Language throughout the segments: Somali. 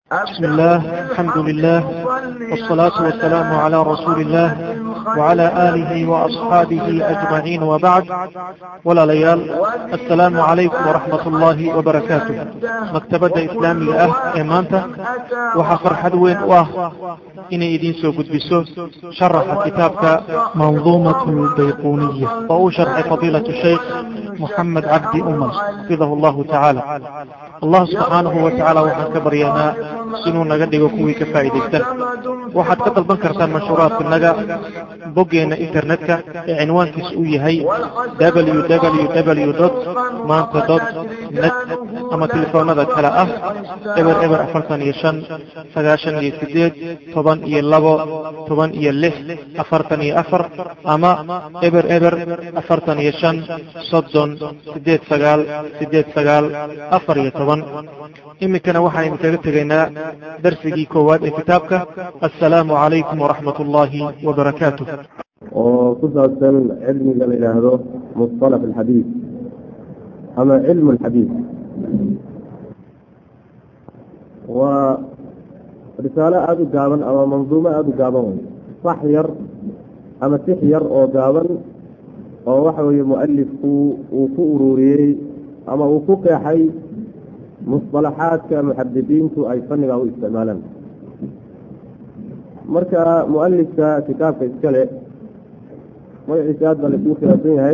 بسم الله الحمد لله والصلاة والسلام على رسول الله وعلى آله وأصحابه أجمعين وبعد ولا ليال السلام عليكم ورحمة الله وبركاته مكتبة إسلامي أه إمانته وحفر حدوين واه إني إدين سو قدبسو شرح كتابك منظومة البيقونية وهو شرح فضيلة الشيخ محمد عبد أمر حفظه الله تعالى الله سبحانه وتعالى وحن كبريانا inuu naga dhigo kuwii ka faa'iidaysta waxaad ka dalban kartaan mashhuuraadka naga boggeena internetka ee cinwaankiisa uu yahay www dot maanta dot net ama telefoonada kale ah eber eber afartan iyo shan sagaashan iyo sideed toban iyo labo toban iyo lix afartan iyo afar ama eber eber afartan iyo shan soddon sideed sagaal sideed sagaal afar iyo toban iminkana waxaan idinkaga tegaynaa darsigii koowaad ee kitaabka assalaamu calaykum waraxmat ullaahi wabarakaatuh oo ku saabsan cilmiga la yidhaahdo musطalax alxadiid ama cilmu alxadiid waa risaalo aada u gaaban ama manduumo aada u gaaban wey sax yar ama six yar oo gaaban oo waxa weeye mualifku uu ku ururiyey ama uu ku qeexay musطalaxaadka muxadidiintu ay fanniga u isticmaalaan marka mualifka kitaabka iskale magaciisa aad baa laisugu khilaafsan yahay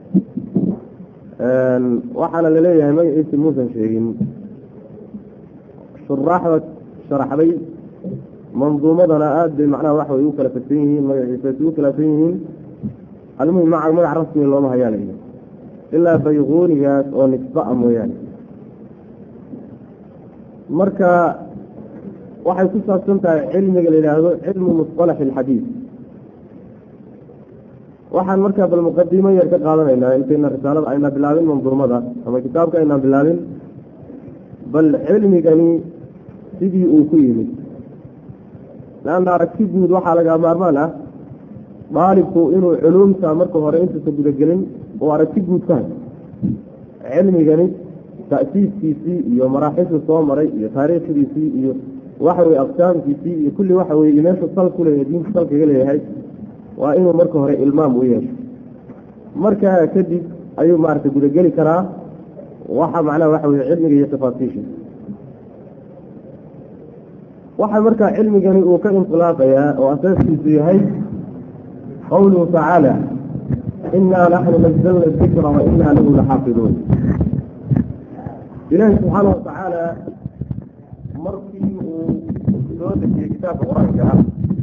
waxaana laleeyahay magaciisa muusan sheegin shuraaxda sharaxday manduumadana aad bay macnaha waxa way u kala fagsan yihiin magaciisa isugu khilaafsan yihiin almuhim maca magac rasmiga looma hayaan ilaa bayquunigaas oo nisba a mooyaane marka waxay ku saabsan tahay cilmiga la yidhaahdo cilmu musطalax alxadiid waxaan markaa bal muqadimo yar ka qaadanaynaa intayna risaalada ayna bilaabin manduumada ama kitaabka aynaan bilaabin bal cilmigani sidii uu ku yimid leanna aragti guud waxaa laga maarmaan ah daalibku inuu culuumta marka hore intuusa gudagelin uu aragti guud ka hay cilmigani ta'siiskiisii iyo maraaxishu soo maray iyo taariikhdiisii iyo waxa weye aqsaamkiisii iyo kulli waxa weye meeshu sal ku leeyahay diinta salkaga leeyahay waa inuu marka hore ilmaam u yeesho markaa kadib ayuu maaragtay gudageli karaa waxa macnaha waxa weye cilmiga iyo tafaasiisha waxa markaa cilmigani uu ka inqilaaqayaa oo asaaskiisu yahay qawluhu tacaala inaa naxnu nazalna dikra wa inaa lahu laxaafiduun ilaahi subxaana watacaala markii uu soo dejiyey kitaabka qur-aanka ah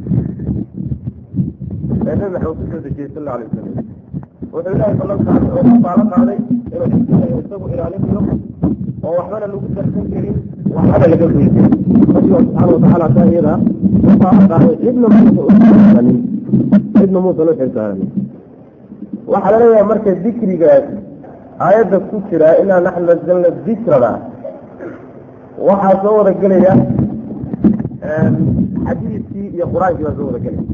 ee nabi maxamed ku soo dejiyey sal alla alay wasalam wuxuu ilaahay ballantaas oo ku baalo qaaday inuu xifdigayo isagu ilaalinayo oo waxbana lagu darsan karin waxbana laga weyday rabbiga subxaana watacaala taa iyada u baalo qaaday cidna muusa uxilsaanin cidna muusan u xilsaanin waxaa laleeyahay marka dikrigaas aayadda ku jira inaa naxnu nazalna dikrana waxaa soo wada gelaya xadiidkii iyo qur-aankii baa soo wada gelaya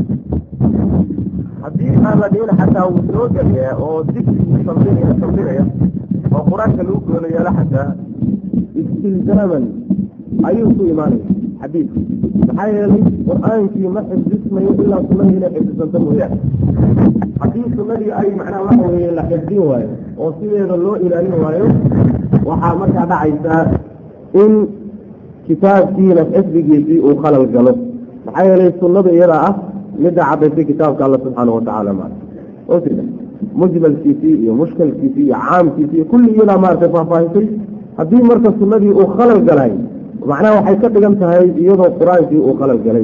haddii aan la dhihin xataa wuu soo gelaya oo dikrigu saldinaya saldinaya oo qur-aanka lagu goonayaala xataa istilzaaman ayuu ku imaanaya xadiidki maxaa yeelay qur-aankii ma xifdismayo ilaa sunadii inay xifdisanto mooyaane haddii sunadii ay macnaha waxa weye la xifdin waayo oo sideeda loo ilaalin waayo waxaa markaa dhacaysaa in kitaabkiina xifdigiisii uu khalal galo maxaa yeelay sunnada iyadaa ah midda cadaysay kitaabka alla subxaana watacaala ma ojirta mujmalkiisii iyo mushkalkiisii iyo caamkiisii iyo kulli iyadaa maaragtay faahfaahisay haddii marka sunnadii uu khalal galay macnaha waxay ka dhigan tahay iyadoo qur-aankii uu khalal galay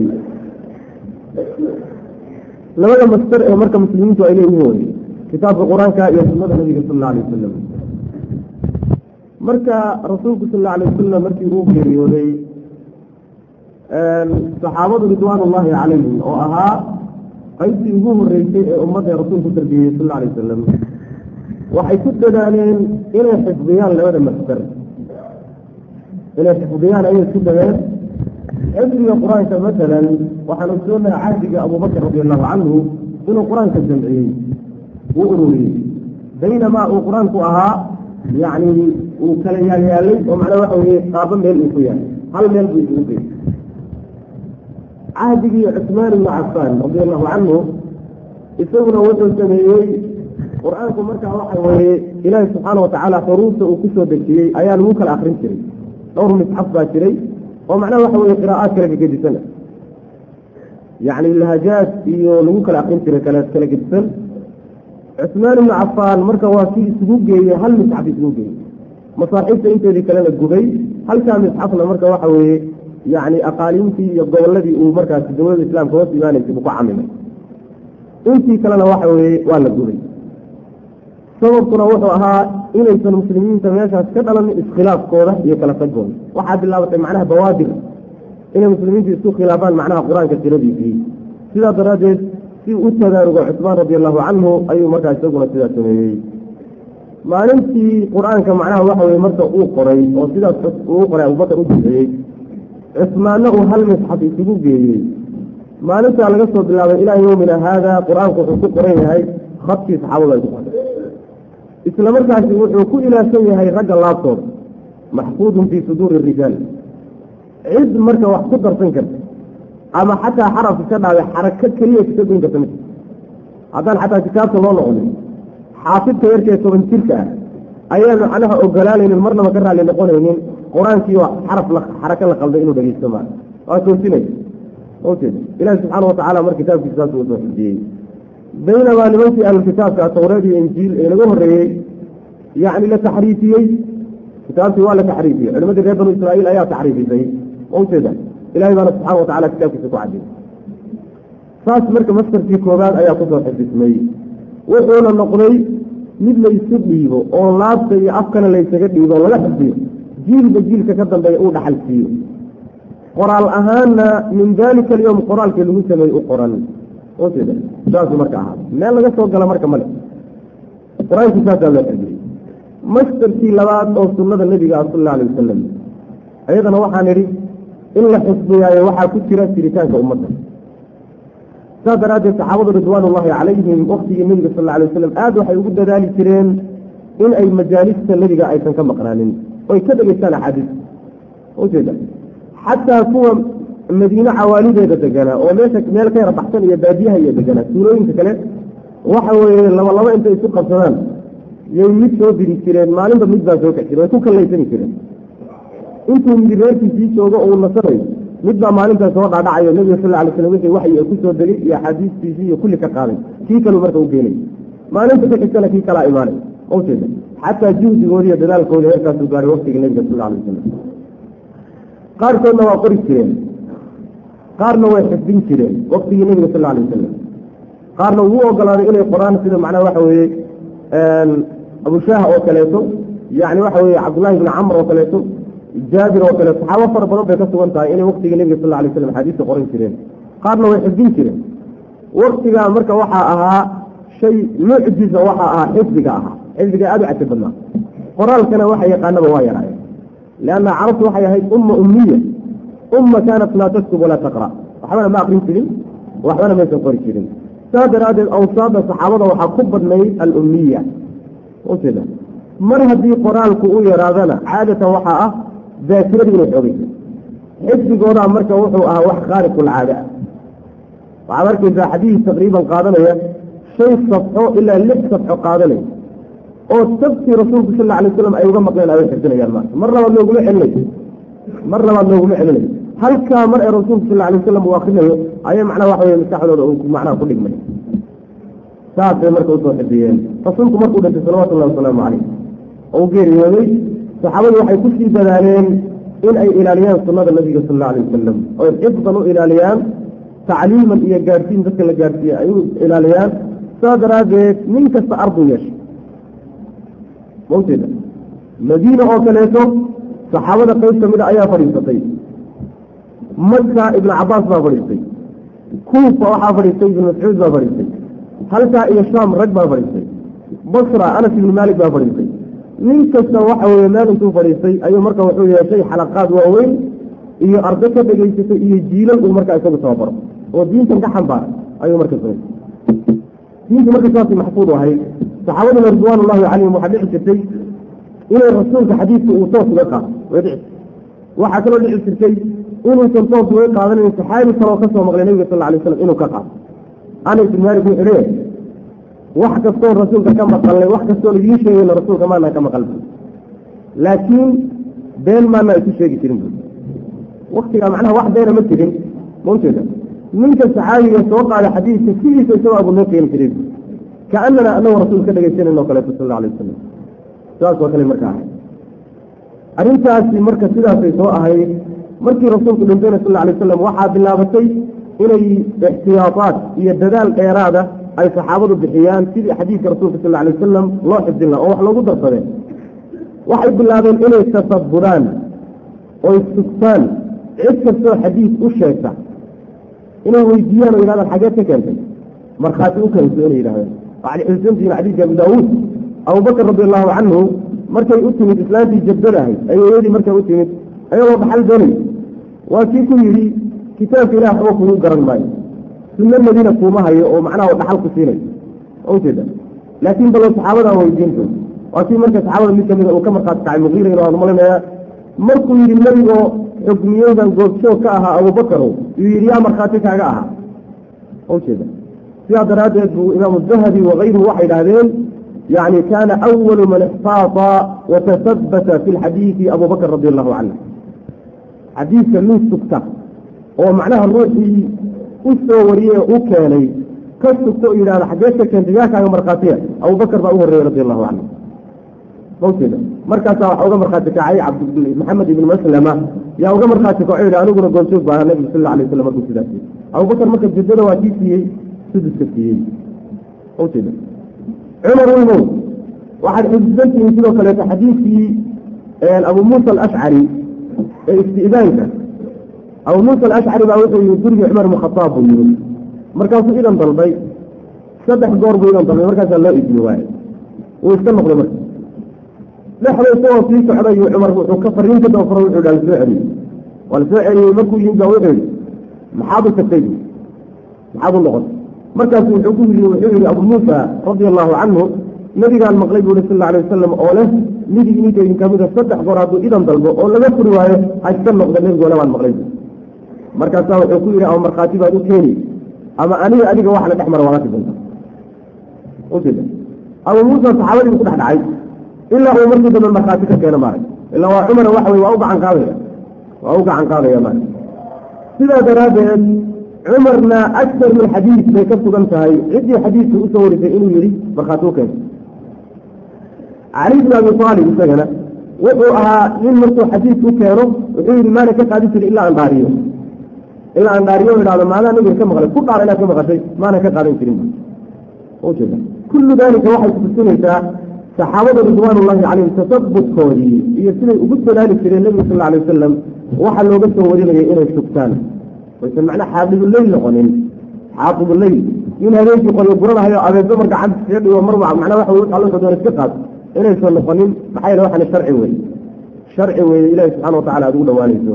labada mastar ee marka muslimiintu ay leeyihiin wey kitaabka qur-aanka iyo sunnada nabiga sal alla alay wasalam marka rasuulku sal alla alay wasalam markii uu geeriyooday saxaabadu ridwaan ullaahi calayhim oo ahaa qaybtii ugu horeysay ee ummadda rasuulku tarbiyeyey sal alla alay wasalam waxay ku dadaaleen inay xifdiyaan labada mastar inay xifdiyaan ayay ku dadeen xifdiga qur-aanka masalan waxaan ogsoonaha cahdiga abubakr radi allahu canhu inuu qur-aanka jamciyey uu ururiyey baynamaa uu qur-aanku ahaa yacni uu kala yaalyaalay oo macnaa waxa weye qaabo meel uu ku yahay hal meel buu isugu geeyey cahdigii cusmaan ibnu cafaan radi allahu canhu isaguna wuxuu sameeyey qur-aanku markaa waxa weeye ilaahi subxaana watacaala xuruufta uu ku soo dejiyey ayaa lagu kala akrin jiray dhowr misxaf baa jiray oo macnaha waxa weye qiraa'aad kala gegedisan yacni lahajaad iyo lagu kala akrin jiray kala kala gedisan cusmaan ibnu cafaan marka waa kii isugu geeyey hal misxaf isugu geeyey masaaxiibta inteedii kalena gubay halkaa misxafna marka waxa weeye yacni aqaaliintii iyo gobolladii uu markaasi dowladda islaamka hoos imaanaysay buu ku camimay intii kalena waxa weeye waa la gubay sababkuna wuxuu ahaa inaysan muslimiinta meeshaas ka dhalanin iskhilaafkooda iyo kala tagooda waxaa bilaabatay macnaha bawaadir inay muslimiintu isku khilaafaan macnaha qur-aanka tiradiisii sidaa daraaddeed si u tadaarugo cusmaan radi allahu canhu ayuu markaa isaguna sidaa sameeyey maalintii qur-aanka macnaha waxa weye marka uu qoray oo sidaas uu qoray abubakar u duceeyey cusmaanna uu hal misxaf isugu geeyey maalintaa laga soo bilaabay ilaa yowmina haada qur-aanku wuxuu ku qoran yahay khadkii saxaabadu ay ku qoray isla markaasi wuxuu ku ilaashan yahay ragga laabtooda maxfuudun fii suduuri rijaal cid marka wax ku darsan karta ama xataa xarafka ka dhaaway xarako keliya kaga goyn karta mid haddaan xataa kitaabta loo noqonin xaafidka yarkee toban jirka ah ayaan macnaha ogolaanaynin marnaba ka raalli noqonaynin qur-aankii waa xaraf xarako la qalday inuu dhegeysto maa waa toosinay mawjeed ilaahi subxaana watacaala mar kitaabkiisa saas uu soo xujiyey baynamaa nimankii ahlulkitaabka tawreed iyo injiil ee laga horreeyey yacni la taxriifiyey kitaabtii waa la taxriifiyey culimadii reer banu israa'iil ayaa taxriifisay mawjeeda ilahay baana subxana watacala kitaabkiisa ku cadiyey saas marka maskarkii koobaad ayaa kusoo xifdismay wuxuuna noqday mid laysu dhiibo oo laabta iyo afkana laysaga dhiibo oo laga xifdiyo jiilba jiilka ka dambeeya uu dhaxal siiyo qoraal ahaanna min dalika alyowm qoraalkii lagu sameeyey u qoran mawjeeda saasuu marka ahaa meel laga soo gala marka male qur-aankii saasaa loo xifdiyey maskarkii labaad oo sunnada nebiga ah sal alla alay wasalam ayadana waxaan idhi in la xifdiyaayo waxaa ku jira jiritaanka ummadda saas daraaddeed saxaabadu ridwaan ullahi calayhim waktigii nebiga sal alla alay wasalam aada waxay ugu dadaali jireen in ay majaalista nebiga aysan ka maqnaanin oy ka dhegeystaan axaadiis ujeeda xataa kuwa madiine cawaalideeda deganaa oo meesha meel ka yara baxsan iyo baadiyaha iyo deganaa tuulooyinka kale waxa weeye laba laba intay isu qabsadaan yay mid soo diri jireen maalinba mid baa soo kax jire way ku kallaysani jireen intuu midi reerkiisii joogo oo uu nasanayo mid baa maalintaas soo dhaadhacayo nebiga sal alay slam wixii waxyi ku soo degay iyo axaadiistiisii iyo kulli ka qaaday kii kaluu marka u geenay maalinta ku xigtana kii kalaa imaanay mawjeeda xataa juhdigoodi iyo dadaalkooda heerkaasuu gaaray waktiga nebiga sal alay wasalam qaarkoodna waa qori jireen qaarna way xifdin jireen waktigii nebiga sal alay wasalam qaarna wuu ogolaaday inay qoraan sida macnaha waxa weeye abushaah oo kaleeto yani waxa weye cabdullahi bni camr oo kaleeto jaabir oo kaleeto saxaabo fara badan bay ka sugan tahay inay waktigii nebiga sal alay slam xadiista qoran jireen qaarna way xifdin jireen waktigaa marka waxaa ahaa shay mucjiza waxaa ahaa xifdiga ahaa xifdiga aada u cajab badnaa qoraalkana waxa yaqaanaba waa yaraayeen lianna carabtu waxay ahayd umma ummiya umma kaanat laa taktub walaa taqra waxbana ma akrin jirin waxbana maysan qori jirin saas daraaddeed awsaada saxaabada waxaa ku badnayd alummiya ujeeda mar haddii qoraalku u yaraadana caadatan waxaa ah daakiradu inay xoogaysa xifdigoodaa marka wuxuu ahaa wax khaariqulcaada ah waxaad arkaysaa xadiis taqriiban qaadanaya shan safxo ilaa lix safxo qaadanaya oo tabtii rasuulku sal alla alay waslam ay uga maqleen ay xifdinayaan maanta mar labaad looguma celinayo mar labaad looguma celinayo halkaa mar ee rasuulku sal alay wasalam uu akrinayo ayay macnaha waxa weye maskaxdooda macnaha ku dhigmay saasay marka usoo xifdiyeen rasuulku markuu dhintay salawatullahi wasalaamu caleyh oo u geeriyooday saxaabadu waxay kusii dadaaleen in ay ilaaliyaan sunnada nabiga sal alla alay wasalam oy xifdan u ilaaliyaan tacliiman iyo gaadhsiin dadka la gaadhsiiye ay u ilaaliyaan saas daraaddeed nin kasta arduu yeeshay mawjeeda madiina oo kaleeto saxaabada qayb ka mida ayaa fadhiisatay maka ibnu cabaas baa fadhiistay kuufa waxaa fadhiistay ibnu mascuud baa fadhiistay halkaa iyo shaam rag baa fadhiistay basra anas ibnu maalik baa fadhiistay nin kasta waxa weeye meel intuu fadhiistay ayuu marka wuxuu yeeshay xalaqaad waaweyn iyo arday ka dhegaysatay iyo jiilal uu markaa isagu tababaro oo diintan ka xambaara ayuu marka samay diinta marka saasay maxfuud u ahayd saxaabaduna ridwaan ullahi calayhim waxaa dhici jirtay inay rasuulka xadiidka uu toos uga qaato way dhici waxaa kaloo dhici jirtay inuusan toos uga qaadanayn saxaabi kaloo ka soo maqlay nebiga sal alay slam inuu ka qaado anas ibn malik wuxuu leeyahay wax kastoon rasuulka ka maqalnay wax kastoo laidiin sheegayna rasuulka maanaan ka maqal laakiin been maana isu sheegi jirin bu waktigaa macnaha wax beena ma jirin maunteeda ninka saxaabiga soo qaada xadiidka sidiisa isagoo abu noo keeni jiray kaanana anagoo rasuulka ka dhegaysanayno o kaleeto sal alla alay wasalam sidaas oo kale marka ahay arrintaasi marka sidaasay soo ahayd markii rasuulku dhintayna sal alay wasalam waxaa bilaabatay inay ixtiyaadaad iyo dadaal dheeraada ay saxaabadu bixiyaan sidii xadiidka rasuulka sal alay wasalam loo xifdin laha oo wax loogu darsadeen waxay bilaabeen inay tasabudaan oy sugtaan cid kastoo xadiid u sheegta inay weydiiyaan oo yidhahdaan xageed ka keentay markhaati u keenso inay yidhahdeen waxaad xusuusantihiin xadiidka abu daawuud abubakr radi allahu canhu markay u timid islaantii jabdadahay ayeeyadii markay u timid ayagoo dhaxal doonay waa kii ku yidhi kitaabka ilah waxba kugu garan maayo sunno madiina kuuma hayo oo macnaha dhaxal ku siinay ujeeda laakiin balo saxaabadaa weydiinto waa kii marka saxaabada mid kamida uu ka markhaati kacay muqiira inu aan malinaya markuu yidhi nebigoo xukmiyeydan goobjoog ka ahaa abubakarow yuu yidhi yaa markhaati kaaga ahaa ujeeda sidaa daraaddeed buu imaamu dahabi wakayruhu waxay idhahdeen yani kana awalu man ixtaata watasabata fi lxadiidi abu bakr radi allahu canhu xadiidka min sugta oo macnaha ruuxii u soo wariyey u keenay ka sugta oo yidhahda xageed ka keentay yaa kaaga markhaatiya abubakr baa u horreeyey radi allahu canhu mawjeeda markaasaa waxa uga markhaati kacay cabd maxamed ibn maslama yaa uga markhaati kaco yidhi aniguna goobjoog baa nabiga sal alay waslam markuu sidaas yii abubakr marka jiddada waa kii siiyey suduska siiyey mawjeeda cumar weynow waxaad xusuusantihiin sidoo kaleeto xadiidkii abu muusa alashcari ee isti'daanka abu muusa alashcari baa wuxuu yimid gurigii cumar ibn khataab buu yimid markaasuu idan dalbay saddex goor buu idan dalbay markaasaa loo idmi waaye wuu iska noqday marka dhexda isagoo sii socday cumar wuxuu ka fariin ka dabafaro wuxuu dha lasoo celiyey waa lasoo celiyey markuu yimid baa wuxuu yidhi maxaad u tagtay maxaad u noqotay markaasu wuxuu ku yii wuxuu yihi abu muusa radia allahu canhu nabigaan maqlay buu sal alay wasalam oo leh mid idinka idin kamida saddex goor hadduu idan dalbo oo laga furi waayo ha iska noqda nebigole baan maqlay markaasaa wuxuu ku yidhi ama markhaati baad u keeni ama aniga adiga wax la dhex mara waala tidanta ujeeda abu muusa saxaabadii bu ku dhex dhacay ilaa uu markii dambe markhaati ka keeno maarag ilaa waa cumar waxa wey waa u gacan qaadaya waa u gacan qaadaya maarag sidaa daraaddeed cumarna aktar min xadiid bay ka sugan tahay ciddii xadiidka usoo warisay inuu yihi markhaati u keento cali bn abi aalib isagana wuxuu ahaa nin markuu xadiidku keeno wuxuu yihi maana ka qaadin jirin ilaa aan dhaariyo ilaa aan dhaariyo idhahdo maadaa nabiga ka maqlay ku dhaar inaad ka maqashay maana ka qaadan jirin ujeeda kullu dalika waxay kutusinaysaa saxaabada ridwaan ullahi calayhim tasabutkoodii iyo siday ugu dadaali jireen nebiga sal alay wasalam waxaa looga soo warinayay inay sugtaan waysan macnaa xaafiduleyl noqonin xaafiduleyl in habeenkii qoryo guranahayo abeedba mar gacanta iskaga dhigo mar macnaa waxa wey alla doona iska qaad inaysan noqonin maxaa yeele waxani sharci weye sharci weeye ilahi subxana watacala aad ugu dhawaanayso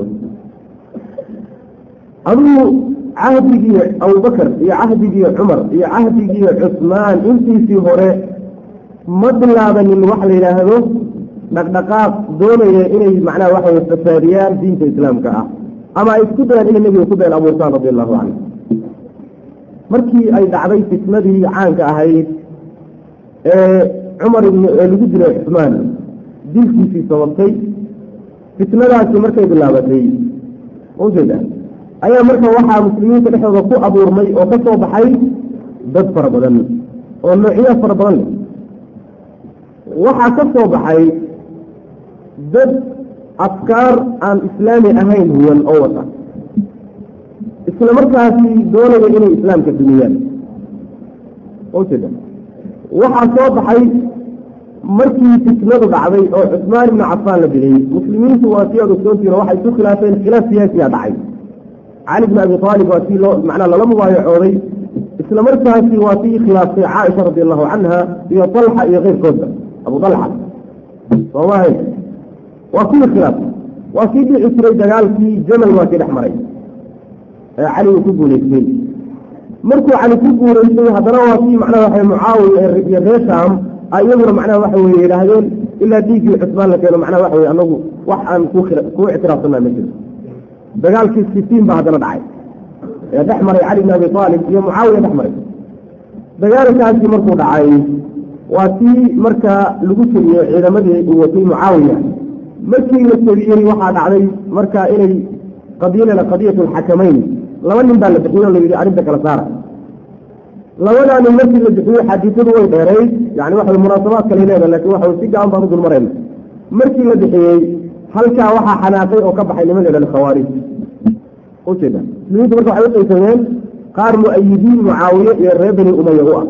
aduu cahdigii abubakar iyo cahdigii cumar iyo cahdigii cusmaan intiisii hore ma bilaabanin wax la yidhaahdo dhaqdhaqaaq doonaya inay macnaha waxa wey fasaadiyaan diinta islaamka ah ama ay isku dayaan inay nebiga ku been abuurtaan radi allahu canhu markii ay dhacday fitnadii caanka ahayd ee cumar ee lagu dilay cusmaan dilkiisii sababtay fitnadaasi markay bilaabatay ujeeda ayaa marka waxaa muslimiinta dhexdooda ku abuurmay oo ka soo baxay dad fara badan oo noocyo fara badan leh waxaa ka soo baxay dad afkaar aan islaami ahayn huwan oo wata isla markaasi doonaya inay islaamka dumiyaan ujeeda waxaa soo baxay markii fitnadu dhacday oo cusmaan ibnu cafaan la dilay muslimiintu waa si aad ogsoontihin waxay isu khilaafeen khilaaf siyaasiya dhacay cali bn abi aalib waa tii loo macnaa lala mubaayacooday isla markaasi waa tii khilaaftay caaisha radi allahu canha iyo talxa iyo keyrkoodba abu talxa soomahay waa kuwii khilaaftay waa kii dhici jiray dagaalkii jamal waa kii dhex maray ee cali uu ku guulaystay markuu cali ku guulaystay haddana waa kii macnaha waxa mucaawiya iyo reer shaam iyaguna macnaha waxa weye yidhaahdeen ilaa dhiiggii cusmaan la keeno macnaha waxa weye anagu wax aan ku kuu ictiraafsanaa ma jiro dagaalkii sitiin baa haddana dhacay ee dhex maray cali bn abi aalib iyo mucaawiya dhex maray dagaalkaasi markuu dhacay waa tii markaa lagu tegiyey ciidamadii uu watay mucaawiya markii la tegiyey waxaa dhacday markaa inay qadiyalena qadiyatu lxakamayn laba nin baa la bixiyey oo la yidhi arrinta kala saara labadaa nin markii la bixiyey xadiisadu way dheerayd yani waxa munaasabaad kale leeda lakin waxa si gaban baan u dul marayna markii la bixiyey halkaa waxaa xanaaqay oo ka baxay niman la khawaarij ujeeda muslimiintu marka waxay uqaysameen qaar mu-ayidiin mucaawiye iyo reer bani umaya u ah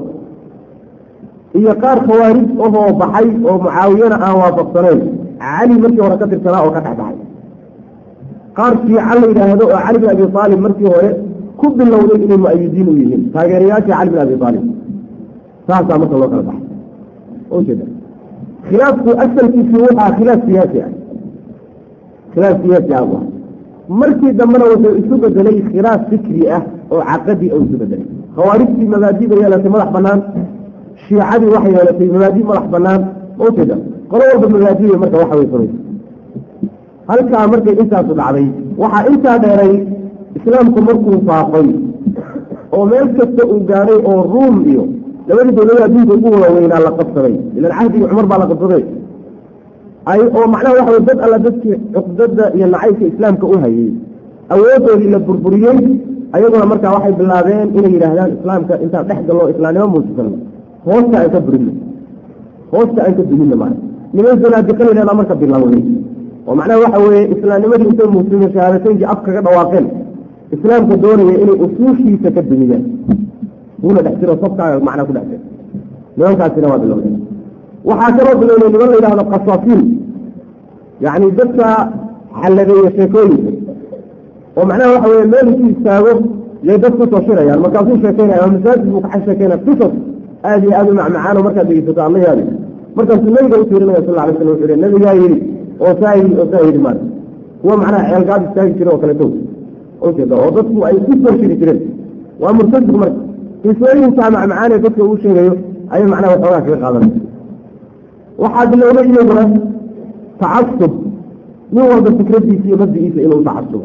iyo qaar khawaarij ahoo baxay oo mucaawiyana aan waafaqsanayn cali markii hore ka tirsanaa oo ka dhex baxay qaar fiican la yidhaahdo oo cali bin abi aalib markii hore ku bilowday inay mu-ayidiin u yihiin taageerayaashii cali bin abi aalib saasaa marka loo kala baxay ujeeda khilaafku asalkiisu waxaa khilaaf siyaasi ah khilaaf siyaasi ah waa markii dambena wuxuu isu bedelay khilaaf fikri ah oo caqadi oo isu bedelay khawaarijtii mabaadida yeelatay madax banaan shiicadii waxay yeelatay mabaadi madax banaan ujeeda qolo walba mabaadiya marka waxa way furay halkaa markay intaasu dhacday waxaa intaa dheeray islaamku markuu faaqay oo meel kasta uu gaadhay oo ruum iyo labadii dowlada adduunka ugu waaweynaa la qabsaday ilan cahdigii cumar baa la qabsaday ay oo macnaha waxa way dad alla dadkii cuqdada iyo nacaybka islaamka u hayay awoodoodii la burburiyey ayaguna markaa waxay bilaabeen inay yidhaahdaan islaamka intaan dhex gallo islaamnimo muujisano hoosta aan ka burino hoosta aan ka dumino maana niman zanaadiqa la yidhahdaa marka bilowday oo macnaha waxa weeye islaamnimadii intay muslimiin shahaadateynkii af kaga dhawaaqeen islaamka doonaya inay usuushiisa ka dumiyaan wuuna dhex jiro sabkaaga macnaa ku dhex jiro nimankaasina waa bilowday waxaa kaloo bilowday niman la yidhahdo kasaafiin yacni dadka xalladeeya sheekooyinka oo macnaha waxa weye meel isu istaago yay dad kusoo shirayaan markaasuu sheekeynaya oo masaajid buu kaxa sheekeynaya qisas aada iyo aada u macmacaan oo markaad dhegeysato alla yaabi markaasuu nabiga u tiirinaya sal alay slam wuxuu yidhi nabigaa yidhi oo saa yidhi oo saa yidhi maarka kuwa macnaha ceelgaad istaagi jira oo kaleeto ujeeda oo dadku ay ku soo shiri jireen waa murtadigu marka qisooyinkaa macmacaan ee dadka uu sheegayo ayay macnaha waxoogaa kaga qaadanaya waxaa bilowday iyaguna tacasub nin walba fikradiisa iyo mabdigiisa inuu tacasubo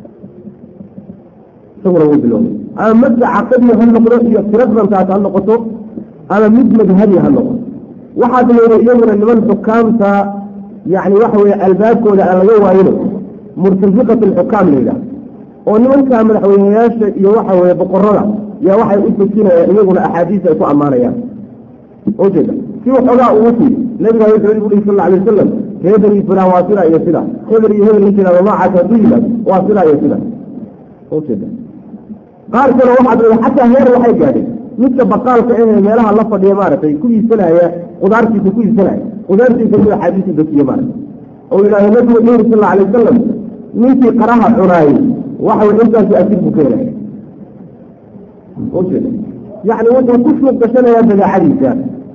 isaguna wuu bilowday ama mabda caqadiya ha noqdo iyo tiradrantaas ha noqoto ama mid madhabi ha noqoto waxaa bilowday iyaguna niman xukaamta yani waxa weye albaabkooda aan laga waayino murtafiqat alxukaam la yidhaha oo nimanka madaxweyneyaasha iyo waxa weye boqorada yaa waxay u tujinayaan iyaguna axaadiis ay ku ammaanayaan ujeeda si waxoogaa ugu fiiri nabiga wuxuu uhi sal alay wasalam hebel iyo fulaan waa sida iyo sida hebel iyo hebel la jiraado noocaas hadduu yimaado waa sida iyo sida ujeeda qaar kale waxaa dada xataa heer waxay gaadhay midka baqaalka ahee meelaha la fadhiya maaragtay ku iibsanaya qudaartiisa ku iibsanaya qudaartiisa inuu axaadiisa dejiye maaragtay oo yidhahdo nabigu wuxuu yiri sal alay wasalam ninkii qaraha cunaayey waxa way intaasu asir buu keenaya ujeeda yacni wuxuu ku suuq gashanayaa badeecadiisa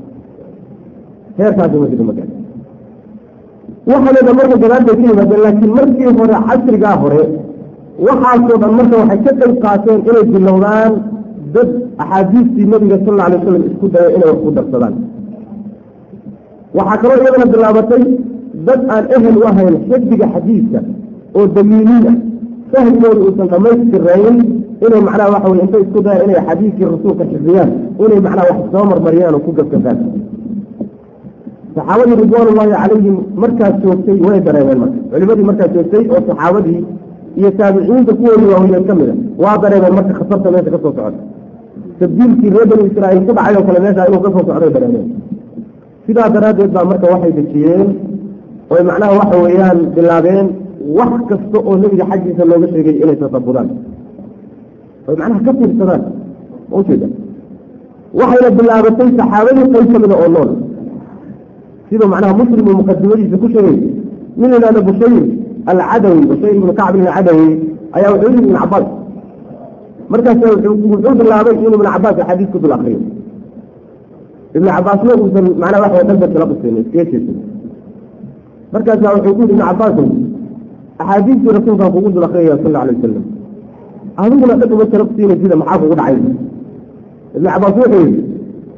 heerkaasi ma jiro magaa waxaanada marka gadaal bay ka yimaadeen laakiin markii hore casrigaa hore waxaasoo dhan marka waxay ka qayb qaateen inay bilowdaan dad axaadiistii nabiga sal alla alay wasalam isku daya inay wax ku darsadaan waxaa kaloo iyadana bilaabatay dad aan ehel u ahayn xifdiga xadiidka oo damiiniin ah fahmigooda uusan dhamaystirayn inay macnaha waxa weye intay isku dayaan inay xadiidkii rasuulka xifdiyaan inay macnaha wax soo marmariyaan oo ku gafgafaan saxaabadii ridwaanullaahi calayhim markaas joogtay way dareemeen marka culimadii markaas joogtay oo saxaabadii iyo taabiciinta kuwoodii waaweyneen ka mida waa dareemeen marka khatarta meesha ka soo socda tabdiilkii reer bani israa'iil ku dhacay oo kale meesha inuu ka soo socday dareemeen sidaa daraaddeed baa marka waxay dejiyeen oy macnaha waxa weeyaan bilaabeen wax kasta oo nebiga xaggiisa looga sheegay inay tasabudaan oy macnaha ka fiirsadaan ujeeda waxayna bilaabatay saxaabadii qayb ka mida oo nool siduu macnaha muslim uu muqadimadiisa ku sheegay nin la yidhahdo bushayr alcadawi bushayr ibnu kacb ibn cadawi ayaa wuxuu yidhi ibn cabaas markaas wuxuu bilaabay inuu ibn cabaas axaadiis ku dul akriyo ibn cabaasna uusan macnaha waxa dhanba kala qusayn iskaga jeesan markaasaa wuxuu ku yidhi ibn cabaasow axaadiistii rasuulkaan kugu dul akriyaya sal alla alay wasalam adiguna dhag uma kala qusiina sida maxaa kugu dhacay ibn cabaas wuxuu yidhi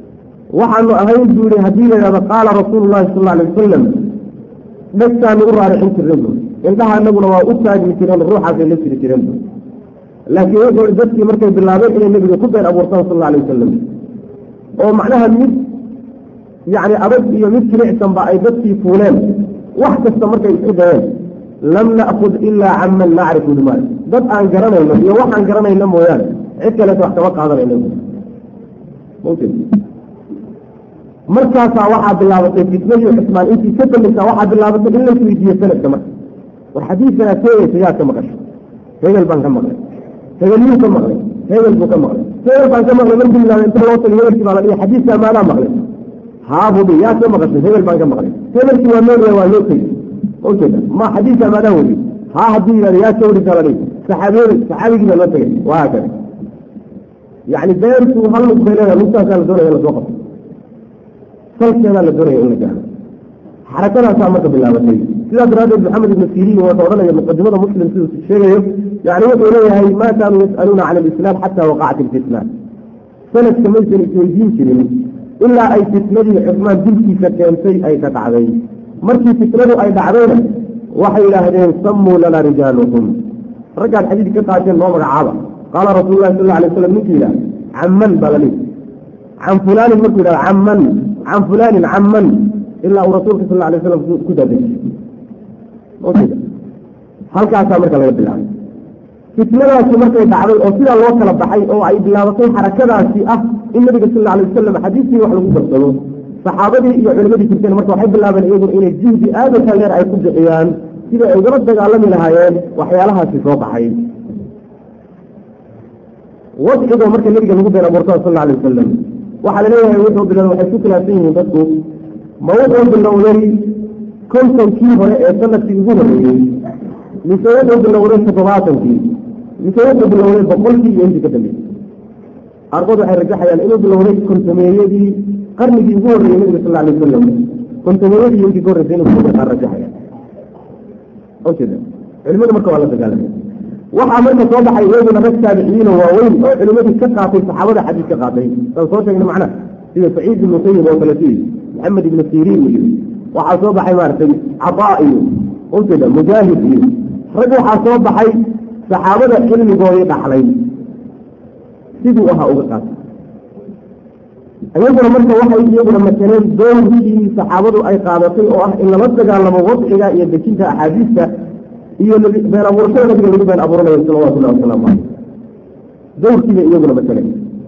waxaanu ahayn buu yihi haddii la yidhahdo qaala rasuulu llahi sal alla alay wasalam dhegtaanu u raaricin jireen bu indhaha anaguna waa u taagmi jireen ruuxaasay la jiri jireen bu laakiin wuxuu dadkii markay bilaabeen inay nebiga ku been abuurtaan sal alla alay wasalam oo macnaha mid yacni adag iyo mid jilicsanba ay dadkii fuuleen wax kasta markay isku dayeen lam na'kud ilaa canman nacrifu limaal dad aan garanayno iyo waxaan garanayno mooyaane cid kaleeta wax kama qaadanayno mumkin markaasaa waxaa bilaabatay fitnadii cusmaan intii ka dambaysaa waxaa bilaabatay in lays weydiiyo sanadka marka war xadiidkanaa sheegaysa yaa ka maqashay hebel baan ka maqlay hebel yuu ka maqlay hebel buu ka maqlay hebel baan ka maqlay markii bilaabay inta loo tagay hebelkii baa la dhihi xadiidkaa maadaa maqlay haabubi yaa ka maqashay hebel baan ka maqlay hebelkii waa nool waa loo tegey ujeeda ma xadiidkaa maadaa weli haa haddii yidhahdo yaa ka warisaa la dhihi saxaabiyada saxaabigii baa loo tegay waa hakada yacni beertu hal lug bay leedahay lugtaasaa la doonaya in lasoo qabto salkeedaa la doonaya in la gaaro xarakadaasaa marka bilaabatay sidaa daraaddeed maxamed ibnu siriin wuxuu odhanaya muqadimada muslim siduu sheegayo yani wuxuu leeyahay ma kaanuu yas'aluuna can alislaam xataa waqacat ilfitna sanadka maysan isweydiin jirin ilaa ay fitnadii cusmaan dilkiisa keentay ay ka dhacday markii fitnadu ay dhacdayna waxay yidhaahdeen sammuu lana rijaalukum raggaad xadiid ka qaateen noo magacaaba qaala rasuulu lahi sal la alay waslam ninkii yidhaha camman baa la dhihi can fulaanin markuu yidhahdo camman can fulaanin camman ilaa uu rasuulka sal alay slam ku daadejiyey halkaasaa marka laga bilaabay fitnadaasi markay dhacday oo sidaa loo kala baxay oo ay bilaabatay xarakadaasi ah in nabiga sal alla alay wasalam xadiiskii wax lagu darsado saxaabadii iyo culimadii jirteen marka waxay bilaabeen iyaguna inay jihdi aada u taageer ay ku bixiyaan sida ay ugala dagaalami lahaayeen waxyaalahaasi soo baxay wadcigo marka nabiga lagu been abuurtada sal alla alay wasalam waxaa laleeyahay wuxuu bilowday waxay ku khilaafsan yihiin dadku ma wuxuu bilowday kontonkii hore ee sanadkii ugu horeeyey mise wuxuu bilowday toddobaatankii mise wuxuu bilowday boqolkii iyo intii ka dambeysay arkood waxay rajaxayaan inuu bilowday kontomeeyadii qarnigii ugu horreeyey nabiga sal alay wasalam kontomeeyadii iyo intii ka horreysay inuu bilowday qaar rajaxayaan ujeeda culimadu marka waa la dagaalamay waxaa marka soo baxay iyaguna rag taabiciyiino waaweyn oo culimadii ka qaatay saxaabada xadiis ka qaatay saan soo sheegna macnaha sida saciid ibnu sayib oo kale sii maxamed ibnu siriin iyo waxaa soo baxay maaragtay cadaa iyo ujeeda mujaahid iyo rag waxaa soo baxay saxaabada cilmigoodii dhaxlay siduu ahaa uga qaatay iyaguna marka waxay iyaguna masaleen doorkii saxaabadu ay qaadatay oo ah in lala dagaalamo wadciga iyo dejinta axaadiista iyo been abuurashada nabiga lagu been abuuranayo salawatullahi wasalaamu caleyh dowrkiiba iyaguna masaleen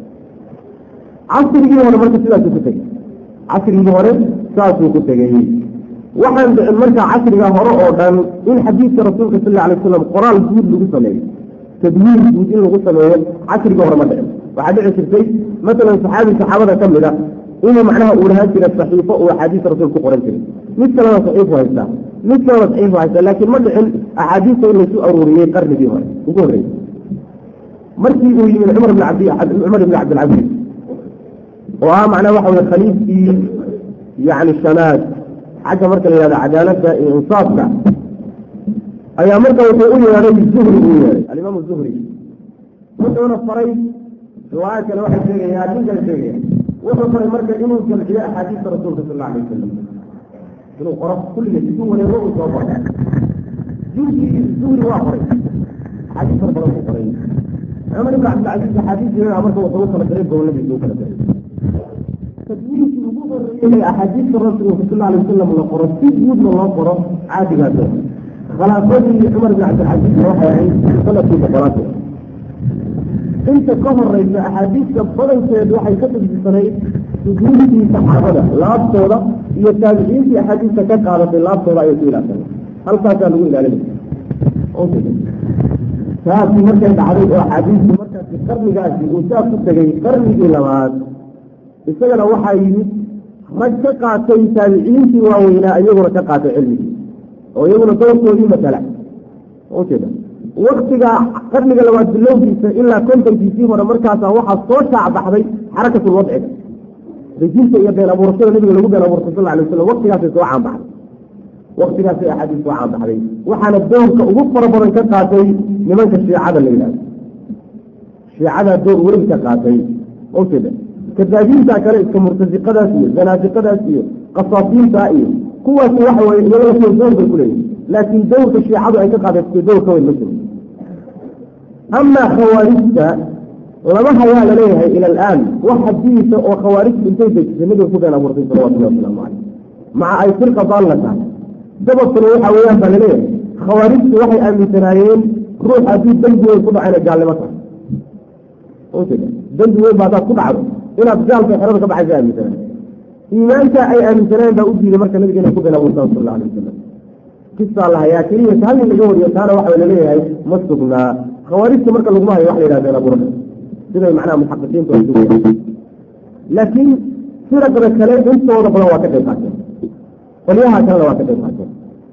casrigii hore marka sidaasuu ku tegey casrigii hore saasuu ku tegey waxaan dhicin marka casriga hore oo dhan in xadiidka rasuulka sal alla alay wasalam qoraal guud lagu sameeyo tadwiir guud in lagu sameeyo casriga hore ma dhicin waxaa dhici jirtay masalan saxaabi saxaabada ka mid a inuu macnaha uu lahaan jira saxiifo uu axaadiista rasuul ku qoran jiray mid kalena saxiifu haystaa mid kalena saxiifu haystaa laakiin ma dhicin axaadiista in laysu aruuriyey qarnigii hore ugu horreeyey markii uu yimid cumar bn cabdi cumar ibn cabdilcaziiz oo ah macnaha waxa weye khaliifkii yacni shanaad xagga marka la yihahdo cadaaladda iyo insaafka ayaa marka wuxuu u yeedhay zuhri uu yeedhay alimaam zuhri wuxuuna faray riwaaya kale waxay sheegayaan nin kale sheegaya wuxuu faray marka inuu jamciyo axaadiista rasuulka sal alla alay wasalam inuu qoro kulligeed isu wareego uu soo qoro zuhri zuhri waa qoray axaadiis fara badan ku qoray cumar ibn cabdilcaziiz axaadiis marka wuxuu u kala diray goboladiisa u kala diray tadwiirkii ugu horeeyey axaadiista rasuulka sal alay wasalam la qoro si guudna loo qoro caadigaas khalaafadii cumar bin cabdilcaziiz waxay ahayd sanadkii boqolaad inta ka horeysa axaadiista badankeed waxay ka tadbisanayd sujuudkii saxaabada laabtooda iyo taabiciintii axaadiista ka qaadatay laabtooda ayay ku ilaasana halkaasaa lagu ilaalinaya taasi markay dhacday oo axaadiistu markaasi qarnigaasi uu saa ku tegay qarnigii labaad isagana waxaa yimid rag ka qaatay taabiciintii waaweynaa iyaguna ka qaatay cilmigii oo iyaguna doorkoodii matala ujeeda waktiga qarniga labaad bilowgiisa ilaa kontonkiisii hore markaasa waxaa soo shaacbaxday xarakatul wadciga dejinta iyo been abuurashada nabiga lagu been abuurtay sal alay waslam waktigaasay soo caanbaxday waktigaasay axaadiis soo caanbaxday waxaana doorka ugu fara badan ka qaatay nimanka shiicada la yidhahdo shiicada door weyn ka qaatay ujeeda kadaabiinta kale iska murtasiqadaas iyo zanaasiqadaas iyo qasaasiinta iyo kuwaasi waxa weye iyagoo kuwa dowr bay ku leeyihin laakiin dowrka shiicadu ay ka qaadaysatay dowr ka weyn ma jiro amaa khawaarijta lama hayaa laleeyahay ila alaan wax hadiisa oo khawaarijtu intay dejisay nabiga ku been abuurtay salawatullahi wasalaamu caleyh maca ay firqa daalla tahay sababkuna waxa weeyaan baa laleeyahay khawaarijtu waxay aaminsanaayeen ruux haddii dembi weyn ku dhaco inay gaalnimo tahay ujeeda dembi weyn ba haddaad ku dhacdo inaad gaalka xerada ka baxaysa aaminsanaan iimaanka ay aaminsaneen baa u diiday marka nabiga inay ku been abuurtaan sal alla alay wasalam kisaa la hayaa keliya hal nin laga wariyo taana waxa laleeyahay ma sugnaa khawaarijta marka laguma hayo wax la yidhah been abuurka siday macnaha muxaqiqiintu ay sugayaan laakiin firaqda kale intooda badan waa ka qayb qaateen qolyaha kalena waa ka qayb qaateen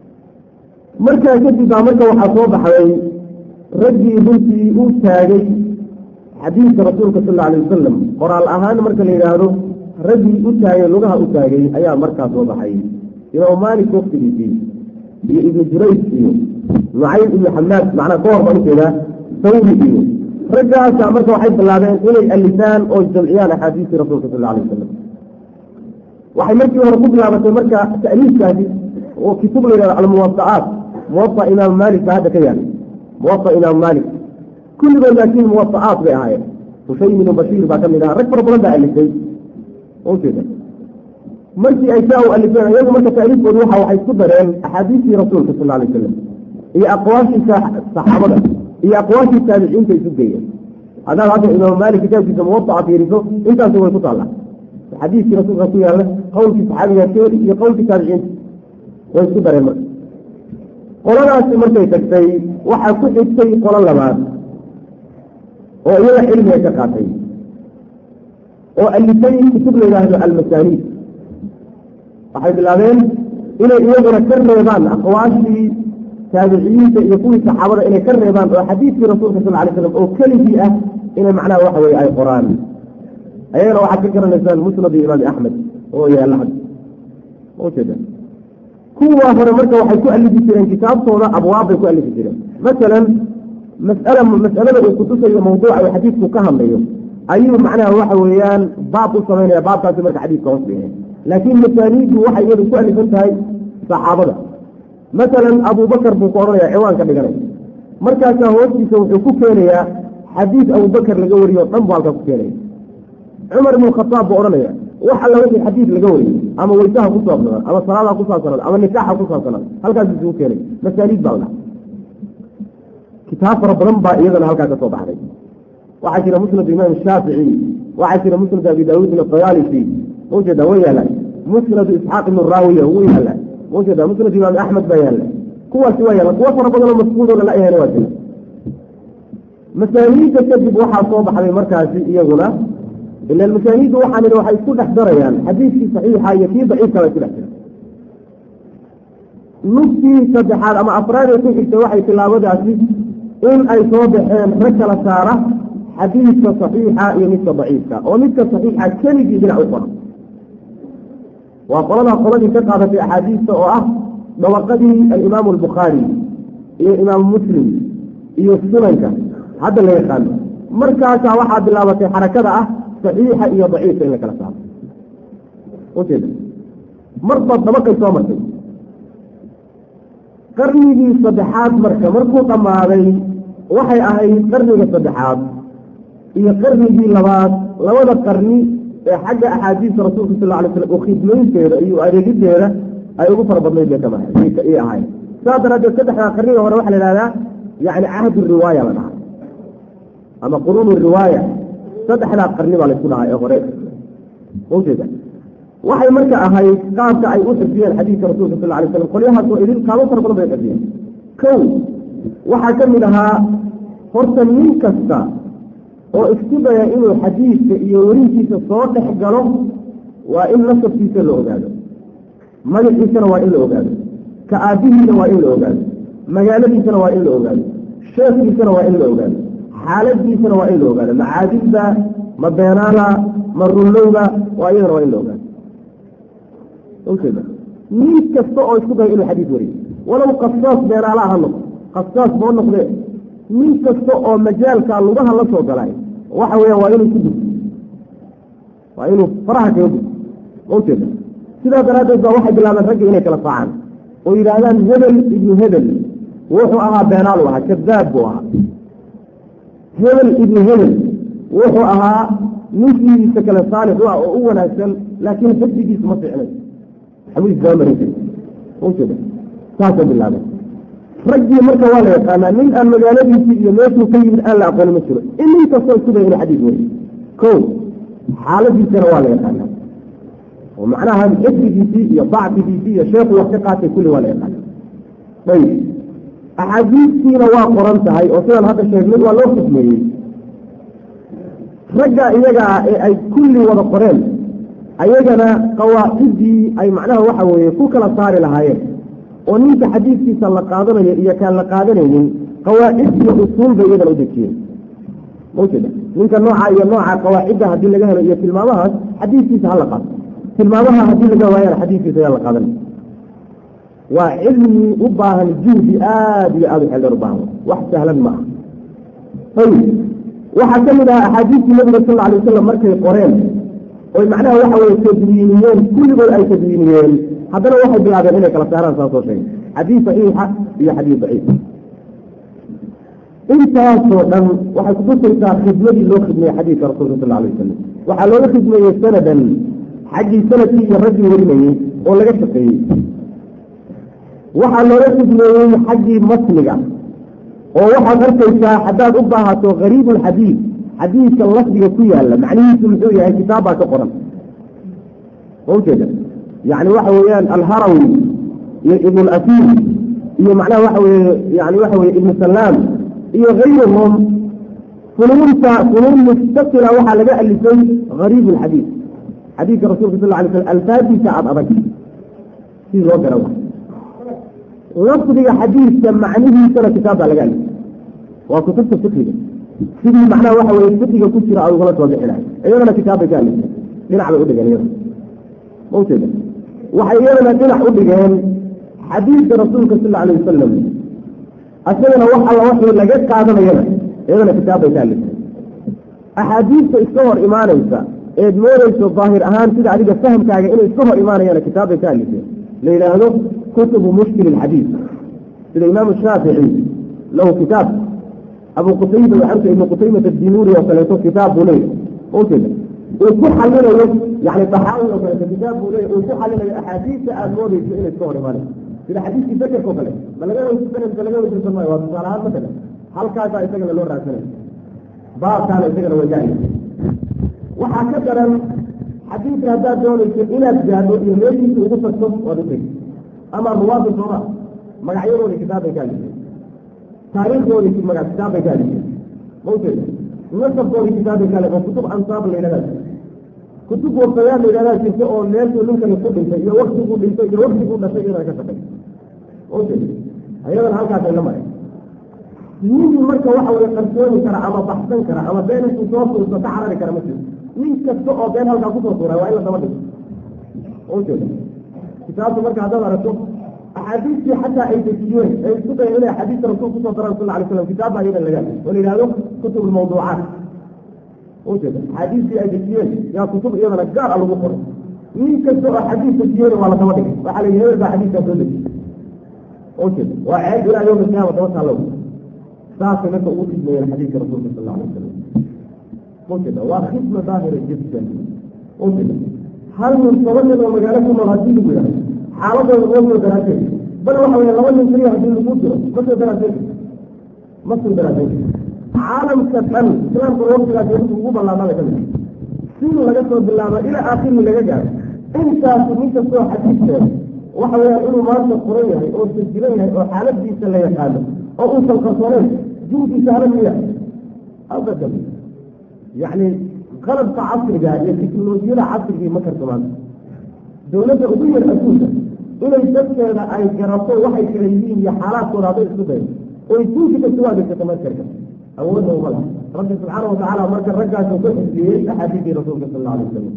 markaa kadib baa marka waxaa soo baxday raggii runtii u taagay xadiidka rasuulka sal alla alay wasalam qoraal ahaan marka la yidhaahdo raggii u taagay lugaha u taagay ayaa markaa soo baxay imaam maalik waktigiisii iyo ibnu jurays iyo nucaym ibnu xamaad macnaa ka hor baan ujeedaa sawri iyo raggaasa marka waxay bilaabeen inay alifaan oo jamciyaan axaadiistii rasuulka sal alay wasalam waxay markii hore ku bilaabatay marka ta'liifkaasi oo kitub la yidhahdo almuwada'aat muwaa imaam maalik baa hadda ka yaala muwaa imaam maalik kulligood laakiin muwada'aat bay ahaayeen hushaym ibnu bashiir baa ka mid aha rag fara badan baa alifay ujeeda markii ay saa u alifeen iyagu marka ta'liifkoodu waxa waxay isku dareen axaadiistii rasuulka sal alay wasalam iyo aqwaashii saxaabada iyo aqwaashii taabiciinta isu geeyeen haddaad hadda imaam maalik kitaabkiisa muwadaca fiiriso intaasi way ku taallaa xadiiskii rasuulka ku yaalla qowlkii saxaabiga keeli iyo qowlkii taabiciinta way isku dareen marka qoladaasi markay tagtay waxaa ku xigtay qolo labaad oo iyaga cilmiga ka qaatay oo alifay kutub la yidhaahdo almasaaniid waxay bilaabeen inay iyaguna ka reebaan aqwaashii taabiciyiinta iyo kuwii saxaabada inay ka reebaan oo xadiidkii rasuulka sal lay slam oo keligii ah inay macnaha waxa weye ay qoraan ayagana waxaad ka garanaysaan musnad imaam axmed oo yaalla had ujeeda kuwa hore marka waxay ku alifi jireen kitaabtooda abwaab bay ku alifi jireen masalan masala mas'alada uu kutusayo mawduuca uu xadiidku ka hadlayo ayuu macnaha waxa weeyaan baab u samaynaya baabkaasi marka xadiidka hoos dhigeen laakiin masaaniiddu waxay iyadu ku alifan tahay saxaabada masalan abubakar buu ku odhanaya ciwaan ka dhiganay markaasaa hoostiisa wuxuu ku keenayaa xadiid abubakar laga wariyo o dhan buu halkaa ku keenaya cumar ibnu khataab buu odhanaya wax alla wixii xadiid laga wariyo ama weysaha ku saabsanaa ama salaadaha ku saabsanaa ama nikaaxa ku saabsanaa halkaas isugu keenay masaaniid baa la dhaha kitaab fara badan baa iyadana halkaa ka soo baxday waxaa jira musnad imaam shaafici waxaa jira musnad abi daawuud ibn tayaalisi maujeeda way yaalaan musnad isxaaq ibnu raawiya wuu yaallaa maujeeda musnad imaam axmed baa yaalla kuwaasi waa yaalla kuwo fara badanoo maskuudoo lala yahayna waa jira masaaniidda kadib waxaa soo baxday markaasi iyaguna ila masaaniiddu waxaan idhi waxay isku dhex darayaan xadiidkii saxiixa iyo kii daciifka bay isku dhex jira nugtii saddexaad ama afraadee ku xigta waxay tilaabadaasi in ay soo baxeen rag kala saara xadiidka saxiixa iyo midka daciifka oo midka saxiixa keligii dhinac u qora waa qolada qoladii ka qaadatay axaadiista oo ah dabaqadii alimaamu albukhaari iyo imaamu muslim iyo sunanka hadda la yaqaano markaasaa waxaa bilaabatay xarakada ah saxiixa iyo daciifka in la kala saaro ujeeda marba dabaqay soo martay qarnigii saddexaad marka markuu dhammaaday waxay ahayd qarniga saddexaad iyo qarnigii labaad labada qarni ee xagga axaadiista rasuulka sal alay slam oo khidmaynteeda iyo adeegideeda ay ugu fara badnayd bay kama i ahayn saas daraaddeed saddexdaa qarniga hore waxaa la ihahdaa yani cahdu riwaaya la dhahaa ama quruunu riwaaya saddexdaa qarni baa laysku dhahaa ee hore ujeeda waxay marka ahayd qaabka ay u xifdiyeen xadiidka rasuulka sal alay slam qolyahaas oo idin qaabo fara badan bay xifdiyeen kow waxaa ka mid ahaa horta nin kasta oo isku daya inuu xadiidka iyo werinkiisa soo dhex galo waa in nasabkiisa la ogaado magaciisana waa in la ogaado ka aabihiina waa in la ogaado magaaladiisana waa in la ogaado sheekhiisana waa in la ogaado xaaladiisana waa in la ogaado macaadilda ma beenaala ma rullowga waa iyadana waa in la ogaado ujeeda nin kasta oo isku daya inuu xadiid wariyo walow qasaas beenaala ha noqdo qasaas boo noqdee nin kasta oo majaalka lugaha la soo galay waxa weya waa inuu ku gudbo waa inuu faraha kaga gud maujeeda sidaa daraaddeed baa waxay bilaabeen ragga inay kala saacaan oo yidhaahdaan hebel ibnu hebel wuxuu ahaa beenaal u ahaa kadaab buu ahaa hebel ibnu hebel wuxuu ahaa ninkiisa kale saalix u ah oo u wanaagsan laakiin xifdigiisu ma fiicnay xamudiis daba marinka maujeeda saasay bilaabeen raggii marka waa la yaqaanaa nin aan magaaladiisii iyo meeshuu ka yimid aan la aqooni ma jiro in nin kastoo isku day inuu xadiis weriyo ko xaaladiisana waa la yaqaanaa oo macnaha xifdigiisii iyo dacfigiisii iyo sheekhu wax ka qaatay kulli waa la yaqaana ayib axaadiistiina waa qoran tahay oo sidaan hadda sheegnay waa loo xukmeeyey ragga iyaga ah ee ay kulli wada qoreen ayagana qawaacidii ay macnaha waxa weeye ku kala saari lahaayeen oo ninka xadiidkiisa la qaadanayo iyo kaan la qaadanaynin qawaacid iyo usuul bay iyadana u dejiyeen maujeeda ninka nooca iyo nooca qawaacidda haddii laga helo iyo tilmaamahaas xadiidkiisa hala qaato tilmaamaha haddii laga waayana xadiidkiisa ayaa la qaadanaya waa cilmi u baahan juhdi aada iyo aada u xeldheer u baahan wax sahlan ma aha ayib waxaa ka mid ahaa axaadiistii nabiga sal alay wasalam markay qoreen oy macnaha waxa weye tadwiiniyeen kulligood ay tadwiiniyeen haddana waxay bilaabeen inay kala saaraan saa soo sheegay xadiid saxiixa iyo xadiid daciif intaasoo dhan waxay kutusaysaa khidmadii loo khidmeeyey xadiidka rasuulka sal alay wasalam waxaa looga khidmeeyey sanadan xaggii sanadkii iyo raggii warinayey oo laga shaqeeyey waxaa looga khidmeeyey xaggii matniga oo waxaad arkaysaa haddaad u baahato gariib ulxadiid xadiidka lafdiga ku yaala macnihiisu muxuu yahay kitaab baa ka qoran maujeeda yani waxa weeyaan alharawi iyo ibn lasiir iyo macnaha waxa weye yani waxa weye ibnu salaam iyo kayruhum funuunta funuun mustaqila waxaa laga alifay gariib lxadiid xadiidka rasulka sal lay slam alfaadiisa aada adag si loo gara lafdiga xadiidka macnihiisana kitaab baa laga alifay waa kutubta fikiga sidii macnaha waxa weye fikiga ku jira a ugala soo bixinayo iyadana kitaab bay ka alifay dhinac bay udhigeen iyada maujeeda waxay iyadana dhinac u dhigeen xadiidka rasuulka sal alay wasalam asagana wax alla waxii laga qaadanayana iyadana kitaab bay ka alifay axaadiista iska hor imaanaysa eed moodayso daahir ahaan sida adiga fahamkaaga inay iska hor imaanayaan kitaab bay ka alifeen la yidhaahdo kutubu mushkil ilxadiid sida imaamu shaafici lahu kitaab abu qutayba waxanta ibnu qutaymata dinuuri oo kaleeto kitaab buu leeyahy maujeeda uu ku xalinayo yani daxaawi oo kaleeto kitaab buu leeyahy uu ku xalinayo axaadiista aada moodayso inay iska hor imaanayso sida xadiiskii bakerka o kale ma laga weysanaysa laga weysansan maayo waa tusaale ahaan matala halkaasaa isagana loo raadsanaya baabkaana isagana way gaaya waxaa ka daran xadiidka haddaad doonayso inaad gaadho iyo meeshiisa ugu tagto waad utegi ama ruwaada sooma magacyadoodi kitaabbay ka alifeen taariikhdoodi maga kitaabbay ka alifeen maujeeda nasabkoodi kitaabbay ka alifeen kutub ansaab la yidhahdaa kutub wafayaad la yidhahdaa jirta oo meeshuu ninkani ku dhintay iyo waktiguu dhintay iyo waktiguu dhashay iyadana ka shaqay maujeeda ayadana halkaasay la maray nin marka waxa weye qarsooni kara ama baxsan kara ama been intuu soo tuurto ka carari kara ma jiro nin kasta oo been halkaa kusoo tuuray waa in la daba dhigo ujeeda kitaabtu marka haddaad aragto axaadiistii xataa ay dejiyeen ay isku dayeen inay axaadiista rasuul kusoo daraan sal alay slam kitaab baa iyadan laga oo la yidhahdo kutub lmawduucaat ujeeda axaadiistii ay dejiyeen yaa kutub iyadana gaar a lagu qoray nin kasta oo xadiis dejiyeen waa la daba dhigay waxaa la yidhi hebel baa xadiiskaa soo dejiyey ujeeda waa ceeb ilaa yowma alqiyaama daba taalow saasay marka ugu khidmeeyeen xadiidka rasuulka sal alay wasalam ujeeda waa khidma daahira jiddan ujeeda hal nin toban nin oo magaalo ku nool haddii lagu yidhahdo xaaladooda oo soo daraaseen bal waxa weye laba nin keliya haddii lagu diro ma soo daraaseen ma soo daraaseen caalamka dhan islaamka waqtigaas wuxuu ugu ballaamada ka mid sin laga soo bilaabo ilaa aakhiri laga gaaro intaasu nin kastoo xadiidkeeda waxa weeyaan inuu maanta furan yahay oo sajilan yahay oo xaaladiisa la yaqaano oo uusan qarsooneen juhdiisa hala miya abadan yacni qalabka casriga iyo teknolojiyada casrigii ma karsamaan dowladda ugu yar adduunka inay dadkeeda ay garato waxay kala yihiin iyo xaalaadkooda hadday isku dayo oy duunki kasta waa degsato markarka awoodda uma laha rabbi subxaana watacaala marka raggaas uu ka xifdiyey axaadiisii rasuulka sal alla alay wasalam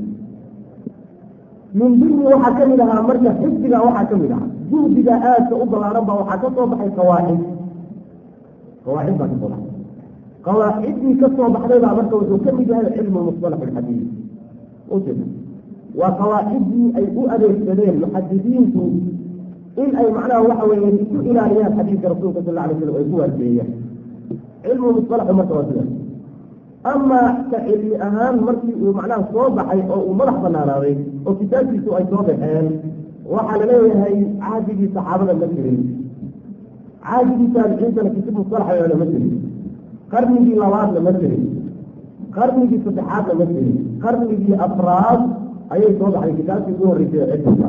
min dimni waxaa ka mid ahaa marka xifdiga waxaa ka mid ahaa juhdiga aadka u ballaaran baa waxaa ka soo baxay qawaacid qawaacid baa ka soo baxay qawaaciddii ka soo baxday baa marka wuxuu ka mid yahay cilmu musalax alxadiid ujeeda waa qawaacidii ay u adeegsadeen muxadisiintu in ay macnaha waxa weeye isku ilaaliyaan xadiidka rasuulka sal alla alay slam ay ku waarjeeyaan cilmu musalaxu marka waa sidaas ama ka cilmi ahaan markii uu macnaha soo baxay oo uu madax banaanaaday oo kitaabkiisu ay soo baxeen waxaa la leeyahay cahdigii saxaabada ma jirin cahdigii taabiciintana kitib musalaxa ma jirin qarnigii labaadna ma jirin qarnigii saddexaadna ma jirin qarnigii afraad ayay soo baxday kitaabkii ugu horreysay ee cilmiga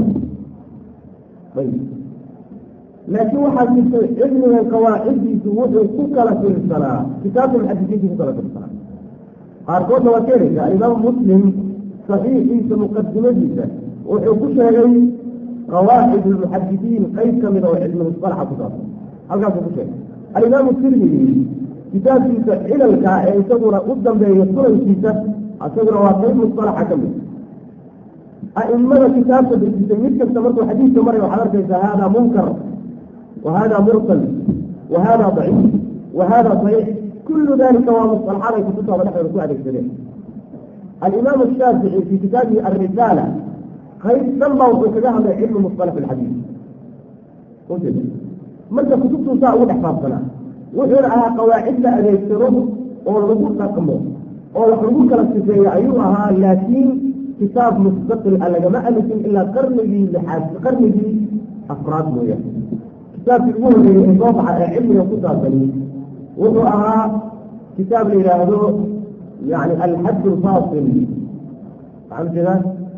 ayb laakiin waxaa jirtay cilmigan qawaaciddiisu wuxuu ku kala filsanaa kitaabka muxadisiintu ku kala filsanaa qaarkoodna waa keenaysa alimaam muslim saxiixiisa muqadimadiisa wuxuu ku sheegay qawaacid lmuxadisiin qayb ka mida oo cilmi musalaxa ku saabsan halkaasuu ku sheegay alimaamu tirmidi kitaabkiisa cilalka ee isaguna u dambeeya sunankiisa isaguna waa qayb musalaxa ka mid a'imada kitaabka dejisay mid kasta markuu xadiidka maray waxaad arkaysaa hada munkar wa hada mursal wa hada daciif wa hada saxiix kullu dalika waa musalaxaad ay kutubtaada dhexdooda ku adeegsadeen alimaam ashaafici fi kitaabihi alrisaala qayb dhan baa wuxuu kaga hadlay cilmu musalax alxadiid ujeeda marka kutubtuu saa ugu dhex faafsanaa wuxuuna ahaa qawaacid la adeegsado oo lagu dhaqmo oo wax lagu kala sifeeyo ayuu ahaa laakiin kitaab mustaqil a lagama alifin ilaa qarnigii lixaad qarnigii afraad mooyaan kitaabkii ugu horreeyey ee soo baxa ee cilmiga ku saabsani wuxuu ahaa kitaab la yidhaahdo yani alxad alfaasil maxaa ujeedaa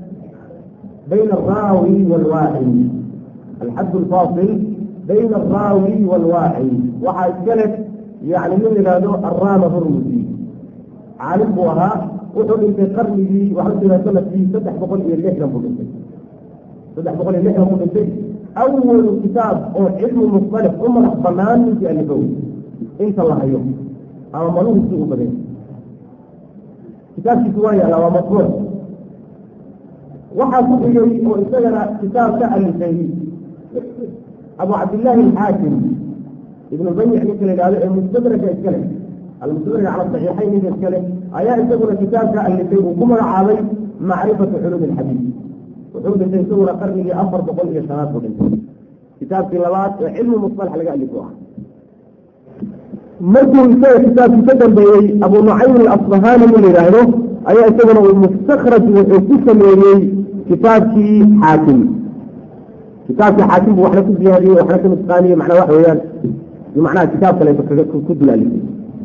bayna alraawi waalwaaci alxad alfaasil bayna alraawi waalwaaci waxaa iskale yani nin yidhaahdo arama hurmusi caalim buu ahaa wuxuu dhintay qarnigii waxaa jira sanadkii saddex boqol iyo lixdan buu dhintay saddex boqol iyo lixdan buu dhintay awalu kitaab oo cilmu mustalix u madax banaan ninkii alifow inta la hayo ama maluhusi u badan kitaabkiisu waa yaala waa matbuuc waxaa ku xigay oo isagana kitaab ka alifay abu cabdillaahi alxaakim ibnu bayic ninka la yidhahdo ee mustadraka iskale almustadraka cala saxiixayn ninka iskale ayaa isaguna kitaabka alifay uu ku magacaabay macrifatu culuumi alxadiid wuxuu dhintay isaguna qarnigii afar boqol iyo shanaad buu dhintay kitaabkii labaad ee cilmu musalax laga alifo ah markuu isaga kitaabkii ka dambeeyey abu nucaym alasbahani nin la yidhaahdo ayaa isaguna uu mustakraj wuxuu ku sameeyey kitaabkii xaakim kitaabkii xaakim buu waxna ku ziyaadiyey waxna ka nusqaaniyey macnaa waxa weeyaan macnaha kitaab kale ku dulaalifay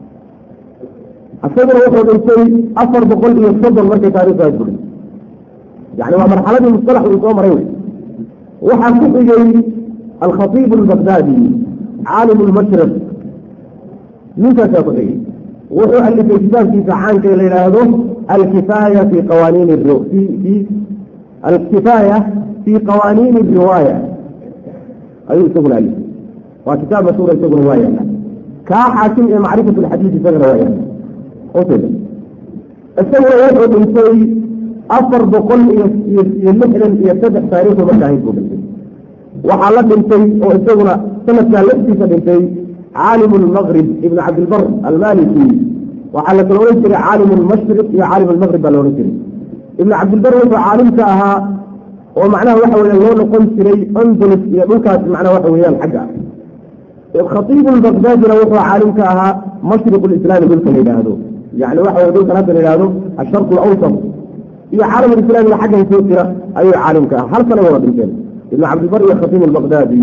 isaguna wuxuu dhintay afar boqol iyo soddon markay taarikhdaas buray yani waa marxaladii mustalax uu soo maray waxaa ku xigay alkhatiib albagdaadi caalim lmashrib ninkaasaa ku xigay wuxuu alifay kitaabkiisa caanka la yidhaahdo alkifaaya fi qawaaniin fi alkifaaya fi qawaaniin riwaaya ayuu isaguna alifay waa kitaab mashhuura isaguna waa yaala kaa xaakim ee macrifat alxadiid isagana waa yaala ujeeda isaguna wuxuu dhintay afar boqol iyo iyo lixdan iyo saddex taariikhu marka ahayd buu dhintay waxaa la dhintay oo isaguna sanadkaa laftiisa dhintay caalim lmaqrib ibn cabdilbar almaliki waxaa la kala odhan jiray caalim lmashriq iyo caalim lmaqrib baa la odhan jiray ibn cabdilbar wuxuu caalimka ahaa oo macnaha waxa weya loo noqon jiray andalus iyo dhulkaas macnaha waxa weeyaan xagga khatiib lbagdaadina wuxuu caalimka ahaa mashriq lislaami dhulka la yidhaahdo yani waxa wey dhulkan hadda la yidhahdo asharq alawsat iyo caalam alislaamiga xaggan soo jira ayuu caalimka ah hal sana wada dhinteen ibn cabdilbar iyo khatiib albagdaadi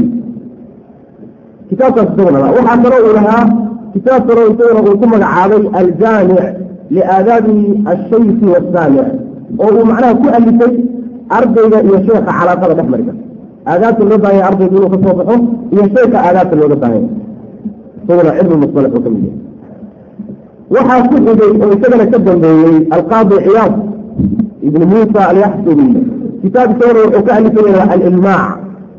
kitaabkaas isaguna lahaa waxaa kaloo uu lahaa kitaab kaloo isaguna uu ku magacaabay aljaamic liaadaabi ashayki wasaamic oo uu macnaha ku alifay ardayga iyo sheekha calaaqada dhex marka aadaabta loo baahanya ardaygu inuu ka soo baxo iyo sheekha aadaabta looga baahanya isaguna cilmi musalax oo ka mid yahay waxaa ku xigay oo isagana ka dambeeyey alqaadi ciyaad ibn muusa alyaxsubi kitaab isaguna wuxuu ka alifaya alilmaac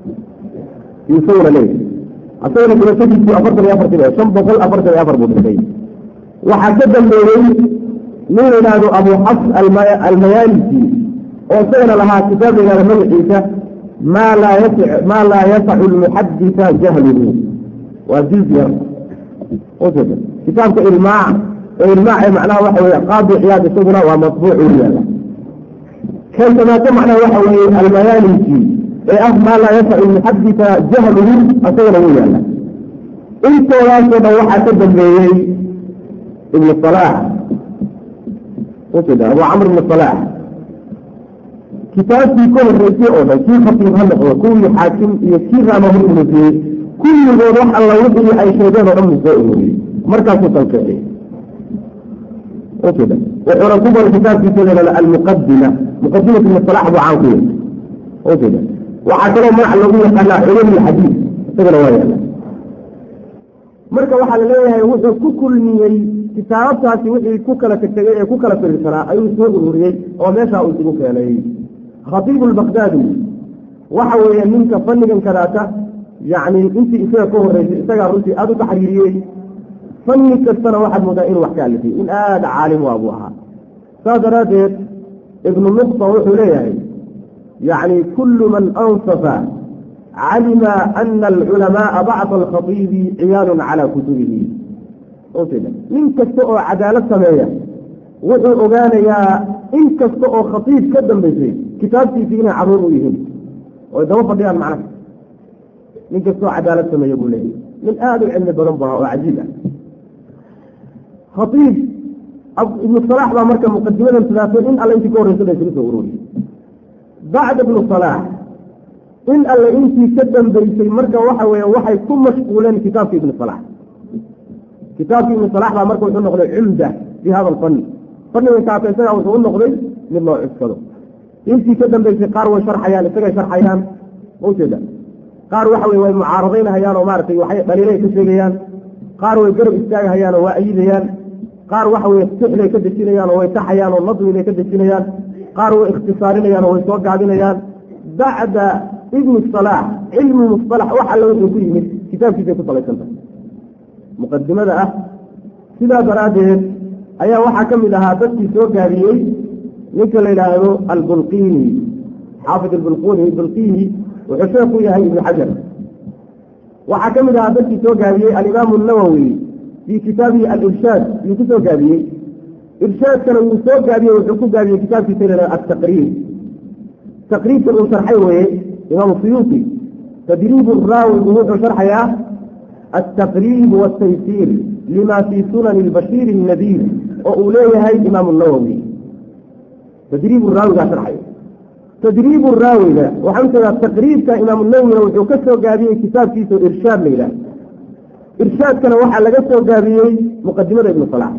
isaguna leeyahy asagana dhimashadiisii afartan iyo afartan shan boqol afartan iyo afar buu dhintay waxaa ka dambeeyey nin la yidhaahdo abu xafs almayaalisi oo isagana lahaa kitaab la yidhahdo magaciisa maa laa yas maa laa yasacu lmuxadisa jahluhu waa jiz yar ujeeda kitaabka ilmaac oo ilmaac ee macnaha waxa weeye qaadi ciyaad isaguna waa matbuuc u yaala kaysamaate macnaha waxa weeye almayaalisi ee ah maa laa yasacu muxadita jahluhu asagana wuu yaalla intoodaasoo dhan waxaa ka dambeeyey ibnu salaax ujeeda abu camr ibnu salaax kitaabkii ka horreysay oo dhan kii khatiib ha noqdo kuwii xaakim iyo kii raama hor umusiyey kulligood wax alla wixii ay sheegeen oo dhan buu soo ururiyey markaasuu talkeexiyey ujeeda wuxuuna ku baray kitaabkiisa leelala almuqadima muqadimat ibnu salaax buu caan ku yahay ujeeda waxaa kaloo magac loogu yaqaanaa culum alxadiid isagana waa yaala marka waxaa laleeyahay wuxuu ku kulmiyey kitaabtaasi wixii ku kala tegtegay ee ku kala firirsanaa ayuu soo ururiyey oo meeshaa uu isugu keenay khatiibu lbakdaadi waxa weeye ninka fannigan kadaata yacni intii isaga ka horreysay isagaa runtii aada u taxriiriyey fanni kastana waxaad moodaa inuu wax ka alifay in aada caalim u abuu ahaa saas daraaddeed ibnu nuqta wuxuu leeyahay yacni kullu man ansafa calima ana alculamaaa bacda alkhatiibi ciyaalun calaa kutubihi ujeeda nin kasta oo cadaalad sameeya wuxuu ogaanayaa in kasta oo khatiib ka dambaysay kitaabtiisii inay caruur u yihiin oy daba fadhiyaan macnaha nin kasta oo cadaalad sameeya buu leeyahy nin aada u cilmi badan bu ahaa oo cajiib ah khatiib ibnu salaax baa marka muqadimadan sidaasay in alle intii ka horreysa ba isugu soo ururiyey bacda ibnu salaax in alle intii ka dambaysay marka waxa weeye waxay ku mashquuleen kitaabka ibnu salaax kitaabka ibnu salaax baa marka wuxuu noqday cumda fi hada alfanni fanniga kaata isagaa wuxuu u noqday mid loo cuskado intii ka dambaysay qaar way sharxayaan isagay sharxayaan ujeeda qaar waxa weye way mucaaradaynahayaan oo maaragtay waxay dhaliilay ka sheegayaan qaar way garab istaagahayaan oo waa ayidayaan qaar waxa weye sixday ka dejinayaan oo way taxayaan oo nadwibay ka dejinayaan qaar way ikhtisaarinayaan oo way soo gaabinayaan bacda ibni salaax cilmi musalax wax alle wuxuu ku yimid kitaabkiisay ku salaysantahay muqadimada ah sidaa daraaddeed ayaa waxaa ka mid ahaa dadkii soo gaabiyey ninka la yidhaahdo albulqiini xaafid albulquni bulqiini wuxuu sheekh u yahay ibnu xajar waxaa ka mid ahaa dadkii soo gaabiyey alimaamu nawowi fii kitaabihi alirshaad yuu ku soo gaabiyey irshaadkana wuu soo gaabiyey wuxuu ku gaabiyey kitaabkiisa la yidhahdo altaqriib taqriibkan uu sharxay weeye imaamu suyuuti tadriibu raawi buu wuxuu sharxayaa altaqriib waaltaysiir lima fii sunani albashiir الnadiir oo uu leeyahay imaamu nawowi tadriibu raawigaa sharxay tadriibu raawiga waxaan jeedaa taqriibka imaamu nawowina wuxuu ka soo gaabiyey kitaabkiisa irshaad la yidhaah irshaadkana waxaa laga soo gaabiyey muqadimada ibnu salaax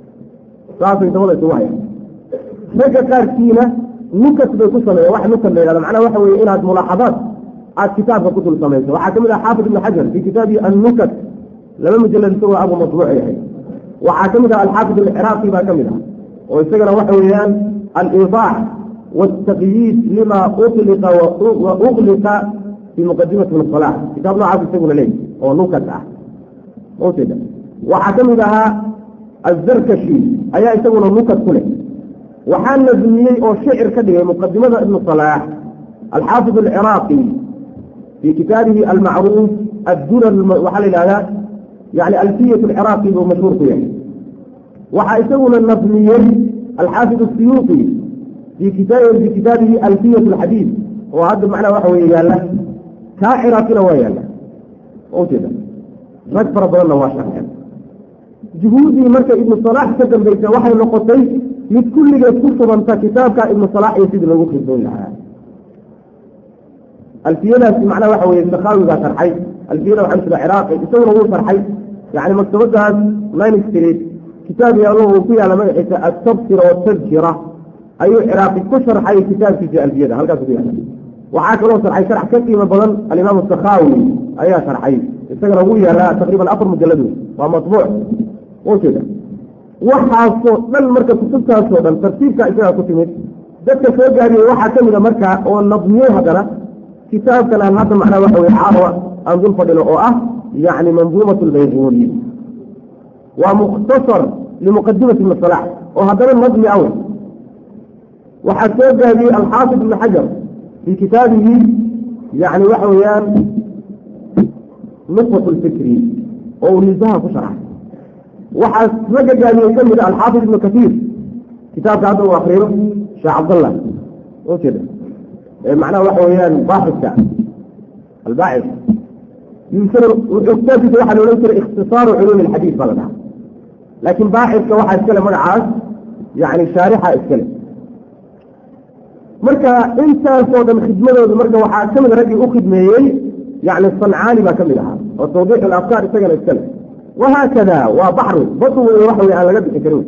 saasay dabada isugu hayaan ragga qaarkiina nukas bay ku sameeyen wax nukas la yidhahdo macnaha waxa weeye inaad mulaaxadaad aad kitaabka ku dul samayso waxaa ka mid ah xaafid ibnu xajar fii kitaabihi annukas laba mujalad isagoo abu matbuuc yahay waxaa ka mid ah alxaafid alciraaqi baa ka mid ah oo isagana waxa weeyaan aliidaax waaltaqyiid lima uliqa wa ugliqa fii muqadimati ibn salax kitaab noocaas isaguna leey oo nukas ah ujeeda waxaa ka mid ahaa azarkashi ayaa isaguna nukas ku leh waxaa nadmiyey oo shicir ka dhigay muqadimada ibnu salaax alxaafid alciraaqi fii kitaabihi almacruuf addurar waxaa la yidhahdaa yani alfiyat alciraaqi buu mashhuur ku yahay waxaa isaguna nadmiyey alxaafid asiyuuti fii kitaabi fii kitaabihi alfiyat alxadiid oo hadda macnaha waxa weeye yaalla kaa ciraaqina waa yaalla ujeeda rag fara badanna waa sharxeen juhuuddii marka ibnu salaax ka dambaysa waxay noqotay mid kulligeed ku subanta kitaabka ibnu salaax iyo sidii lagu khidboon lahaa alfiyadaasi macnaha waxa weye sakaawigaa sharxay alfiyada waxaa jira ciraaqi isaguna wuu sharxay yani maktabadaas nine street kitaab yaalo uu ku yaala magaciisa atabsira watadkira ayuu ciraaqi ku sharxay kitaabkiisa alfiyada halkaas ku yaala waxaa kaloo sharxay sharx ka qiimo badan alimaam sakaawi ayaa sharxay isagana wuu yaalaa taqriiban afar mujaladu waa matbuuc ujeeda waxaasoo dhan marka kutubtaasoo dhan tartiibka isagaa ku timid dadka soo gaariyey waxaa ka mida markaa oo nadmiyey haddana kitaabkan aan hadda macnaa waxa weye caawa aan dul fadhino oo ah yani manduumat lbayquuni waa mukhtasar limuqadimati ibni salaax oo haddana nadmi aw waxaa soo gaabiyey alxaafid ibni xajar fii kitaabihi yani waxa weeyaan nufat lfikri oo uu nisaha ku sharxay waxaa ragga gaabiyey ka mid a alxaafid ibnu katiir kitaabka hadda uu akriyo sheekh cabdallah وكده معناه waxa weeyaan baaxiska albaaxis يمكن وحكتابك واحد ولو يصير اختصار علوم الحديث بلدها لكن باحثك واحد اسكله مقعاس يعني شارحة اسكله marka intaasoo dhan khidmadooda marka waxaa ka mid raggii u khidmeeyey yani sancaani baa ka mid ahaa oo tawdiix alafkaar isagana iskale wahaakada waa baxru badu wey waxa wey aan laga bixi karin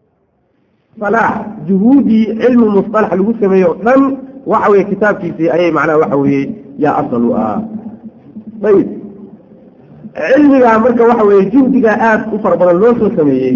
salaax juhuudii cilmi musalax lagu sameeye o dhan waxa weye kitaabkiisii ayay macnaha waxa weeye yaa asal u ah ayib cilmigaa marka waxa weye juhdigaa aada u fara badan loo soo sameeyey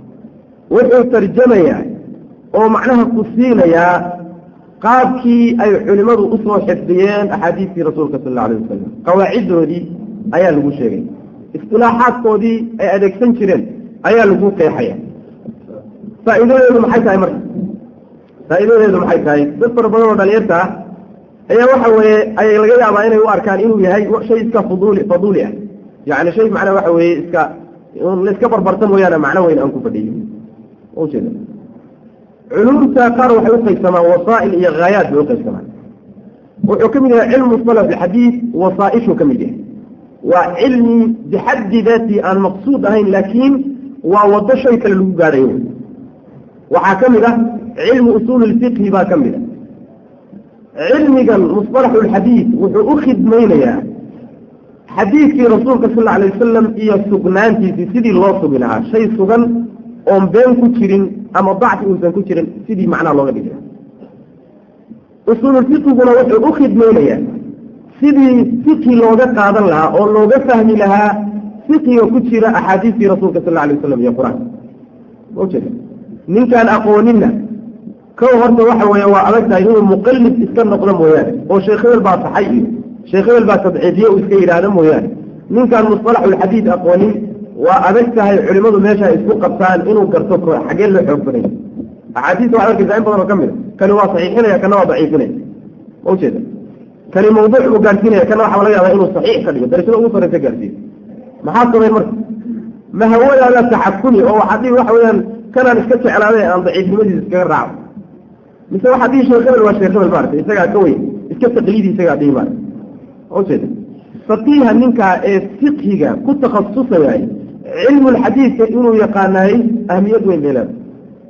wuxuu tarjamayaa oo macnaha ku siinayaa qaabkii ay culimmadu usoo xifdiyeen axaadiistii rasuulka sal alla alayh wasalam qawaaciddoodii ayaa lagu sheegay istilaaxaadkoodii ay adeegsan jireen ayaa lagu qeexaya faa'iidadeedu maxay tahay marka faa'iidadeedu maxay tahay dad fara badan oo dhalinyarta ah ayaa waxa weeye ay laga yaabaa inay u arkaan inuu yahay shay iska fuduli faduuli ah yani shay macnaa waxa weeye iska la iska barbarta mooyaane macno weyn aan ku fadhiyo ujeeda culumta qaar waxay uqaybsamaan wasaa'il iyo haayaat bay uqaybsamaan wuxuu ka mid yahay cilmu musala bixadiid wasaaishuu ka mid yahay waa cilmi bixaddi daati aan maqsuud ahayn laakiin waa wado shay kale lagu gaadhayo waxaa ka mid ah cilmu usuul lfiqhi baa ka mid a cilmigan musطalaxu lxadiid wuxuu u khidmaynayaa xadiidkii rasuulka sal alay wasalam iyo sugnaantiisii sidii loo sugi lahaa shay sugan oon been ku jirin ama dacfi uusan ku jirin sidii macnaha looga dhigi lahaa usuululfiqiguna wuxuu u khidmaynayaa sidii fiqhi looga qaadan lahaa oo looga fahmi lahaa fiqiga ku jira axaadiistii rasuulka sal alay wasalam iyo qur-aanka ujeeda ninkaan aqooninna kow horta waxa weeye waa adag tahay inuu muqallid iska noqdo mooyaane oo sheekh hebel baa saxay iyo sheekh hebel baa tadciifiye uu iska yidhaahdo mooyaane ninkaan musطalaxulxadiid aqoonin waa adag tahay culimadu meesha isku qabtaan inuu garto xagee loo xoog baday axaadiista waxad arkaysaa in badan oo ka mid a kani waa saxiixinaya kana waa daciifinaya ma ujeeda kani mawduuc buu gaarsiinaya kana waxaa laga yaabaa inuu saxiix ka dhigo darajada ugu sarreysa gaarsiiyo maxaa sameyn marka ma hawadaada taxakuni oo waxaa dhihi waxa weeyaan kanaan iska jeclaaday aan daciifnimadiisa iskaga raaco mise waxaa dhihi sheekh hebel waa sheekh hebel maarata isagaa ka weyn iska taqliidi isagaa dhihi maarata ujeeda faqiiha ninkaa ee fiqhiga ku takhasusayay cilmulxadiidka inuu yaqaanaayey ahmiyad weyn bay leedahay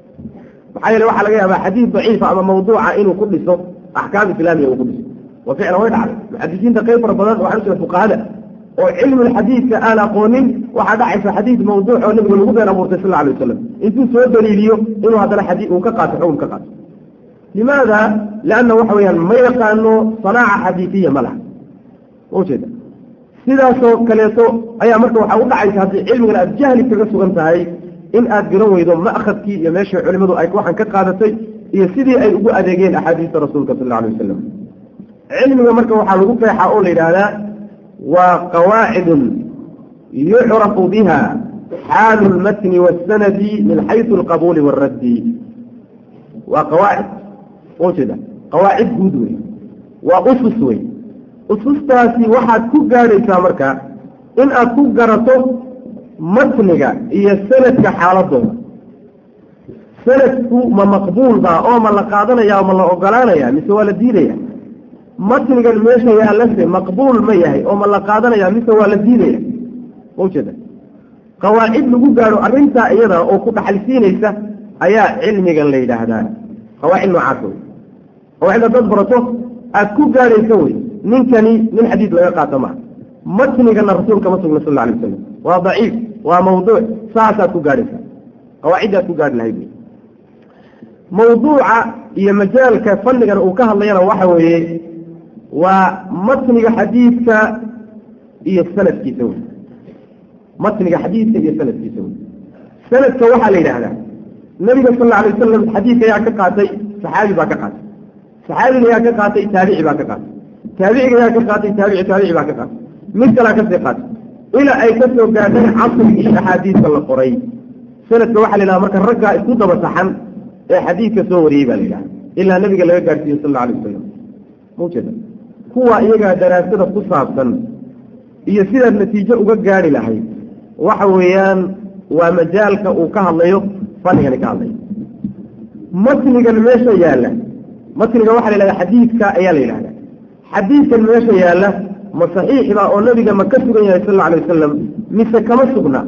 maxaa yeele waxaa laga yaabaa xadiid daciifa ama mawduuca inuu ku dhiso axkaam islaamiya uu ku dhiso wa ficlan way dhacday muxadisiinta qayb fara badan waxaa jira fuqahada oo cilmulxadiidka aan aqoonin waxaa dhacaysa xadiid mawduuc oo nabiga lagu been abuurtay sal alay wasalam intuu soo daliiliyo inuu haddana xadii uu ka qaato xukum ka qaato limaada lianna waxa weeyaan ma yaqaano sanaaca xadiidiya ma laha ujeeda sidaasoo kaleeto ayaa marka waxaa u dhacaysa haddii cilmigan aad jahli kaga sugan tahay in aad garan weydo ma'khadkii iyo meeshii culimadu ay waxaan ka qaadatay iyo sidii ay ugu adeegeen axaadiista rasuulka sal alla alay wasalam cilmiga marka waxaa lagu qeexaa oo la yidhaahdaa waa qawaacidun yucrafu biha xaalu lmatni waasanadi min xaysu alqabuuli waaraddi waa qawaacid ujeeda qawaacid guud wey waa usus wey usustaasi waxaad ku gaadhaysaa marka in aad ku garato matniga iyo sanadka xaaladooda sanadku ma maqbuul baa oo ma la qaadanaya ma la ogolaanaya mise waa la diidaya matnigan meesha yaallase maqbuul ma yahay oo ma la qaadanaya mise waa la diidaya maujeeda qawaacid lagu gaadho arrintaa iyada oo ku dhaxalsiinaysa ayaa cilmigan la yidhaahdaa qawaacid noocaas wey qawaacid haddaad barato aad ku gaadhaysa wey ninkani nin xadiid laga qaato maha matnigana rasuulka ma sugna sal la alay wasalam waa daciif waa mawduuc saasaad ku gaadhaysa qawaaciddaad ku gaadhi lahayd wey mawduuca iyo majaalka fannigan uu ka hadlayana waxa weeye waa matniga xadiidka iyo sanadkiisa wey matniga xadiidka iyo sanadkiisa wey sanadka waxaa la yidhaahdaa nabiga sal alla alay wasalam xadiidka ayaa ka qaatay saxaabi baa ka qaatay saxaabiga ayaa ka qaatay taabici baa ka qaatay taabiciga ayaa ka qaatay taabici taabici baa ka qaatay mid kalaa kasii qaatay ilaa ay ka soo gaadhay casrigii axaadiidka la qoray sanadka waxaa la yidhaha marka raggaa isku daba saxan ee xadiidka soo wariyey baa la yidhaha ilaa nabiga laga gaadhsiiye sal alla alay wasalam maujeeda kuwa iyagaa daraasada ku saabsan iyo sidaad natiijo uga gaadhi lahayd waxa weeyaan waa majaalka uu ka hadlayo fanigani ka hadlayo matnigan meesha yaalla matniga waxaa la yidhahda xadiidka ayaa la yidhahda xadiidkan meesha yaalla ma saxiixba oo nabiga ma ka sugan yahay sal alla alay wasalam mise kama sugna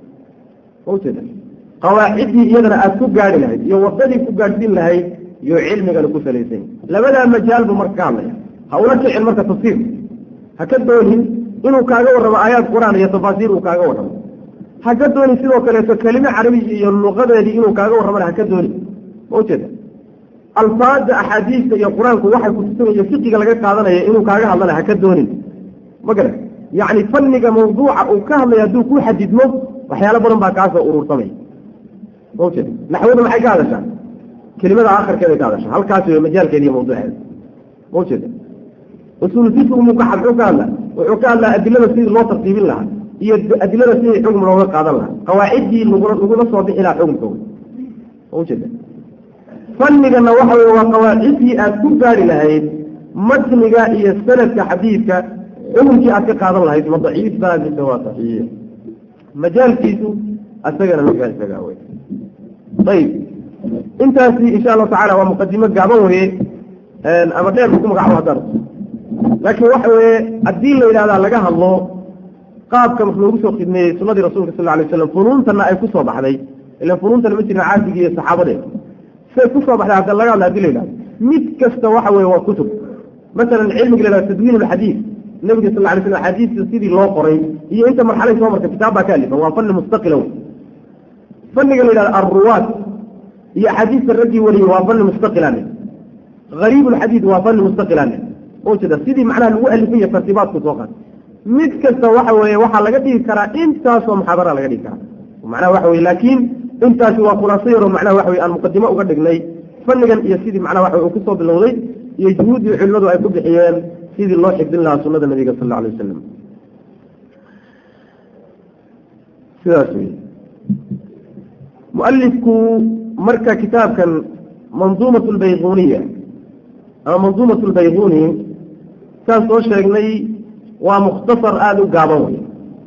ujeeda qawaaciddii iyadana aada ku gaari lahayd iyo wadadii ku gaadhsiin lahayd iyo cilmigana ku salaysany labadaa majaal buu marka ka hadlaya ha ula kicin marka tafsiir ha ka doonin inuu kaaga warramo aayaad qur-aan iyo tafaasiir uu kaaga warramo ha ka doonin sidoo kaleeto kelime carabi iyo luqadeedii inuu kaaga warramana ha ka doonin ma ujeeda alfaada axaadiista iyo qur-aanku waxay kutusinayo fiqiga laga qaadanaya inuu kaaga hadlana ha ka doonin ma garan yacni fanniga mawduuca uu ka hadlaya hadduu ku xadidmo waxyaalo badan baa kaasoo urursamay ma ujeeda naxwada maxay ka hadashaa kelimada aakhirkeeday ka hadashaa halkaas wey majaalkeeda iyo mawduuceeda ma ujeeda usuul fiqi muka muxuu ka hadla wuxuu ka hadlaa adilada sidii loo tartiibin lahaa iyo adilada sidii xukm looga qaadan lahaa qawaaciddii lagula soo bixi lahaa xukumkooda ma ujeeda fanigana waxa wey waa qawaacidii aad ku gaari lahayd matniga iyo sanadka xadiidka xukunkii aad ka qaadan lahayd ma daciif baa mise waa saxiix majaalkiisu asagana markaa isagaa wey ayib intaasi insha allahu tacala waa muqadimo gaaban weye ama dheer ku magacabo haddaan laakiin waxa weye haddii la yidhahdaa laga hadlo qaabka loogu soo khidmeeyey sunadii rasulka sal alay slam funuuntana ay kusoo baxday ilan funuuntana ma jirin caasigii iyo saxaabadeed say kusoo baxday hadda laga hadla hadii la yidhahdo mid kasta waxa weye waa kutub masalan cilmiga la yhahdo tadwiin alxadiid nabiga sal lay slam axaadiista sidii loo qoray iyo inta marxalay soo martay kitaab baa ka alifan waa fanni mustaqila wey fanniga la yidhahdo alruwaat iyo axaadiista raggii wariyey waa fanni mustaqilane gariib lxadiid waa fanni mustaqilane ujeeda sidii macnaha lagu alifay iyo tartiibaadku soo qaatay mid kasta waxa weeye waxaa laga dhigi karaa intaasoo muxaadara laga dhigi karaa macnaha waxa weye laakiin intaasi waa khulaaso yaroo macnaha waxa weye aan muqadimo uga dhignay fannigan iyo sidii macnaha waxa uu kusoo bilowday iyo juhuuddii culimadu ay ku bixiyeen sidii loo xifdin lahaa sunada nabiga sal alla alay wasalam sidaas wey mualifku marka kitaabkan manduumat lbayquniya ama manduumat lbayquni saan soo sheegnay waa mukhtasar aada u gaaban wey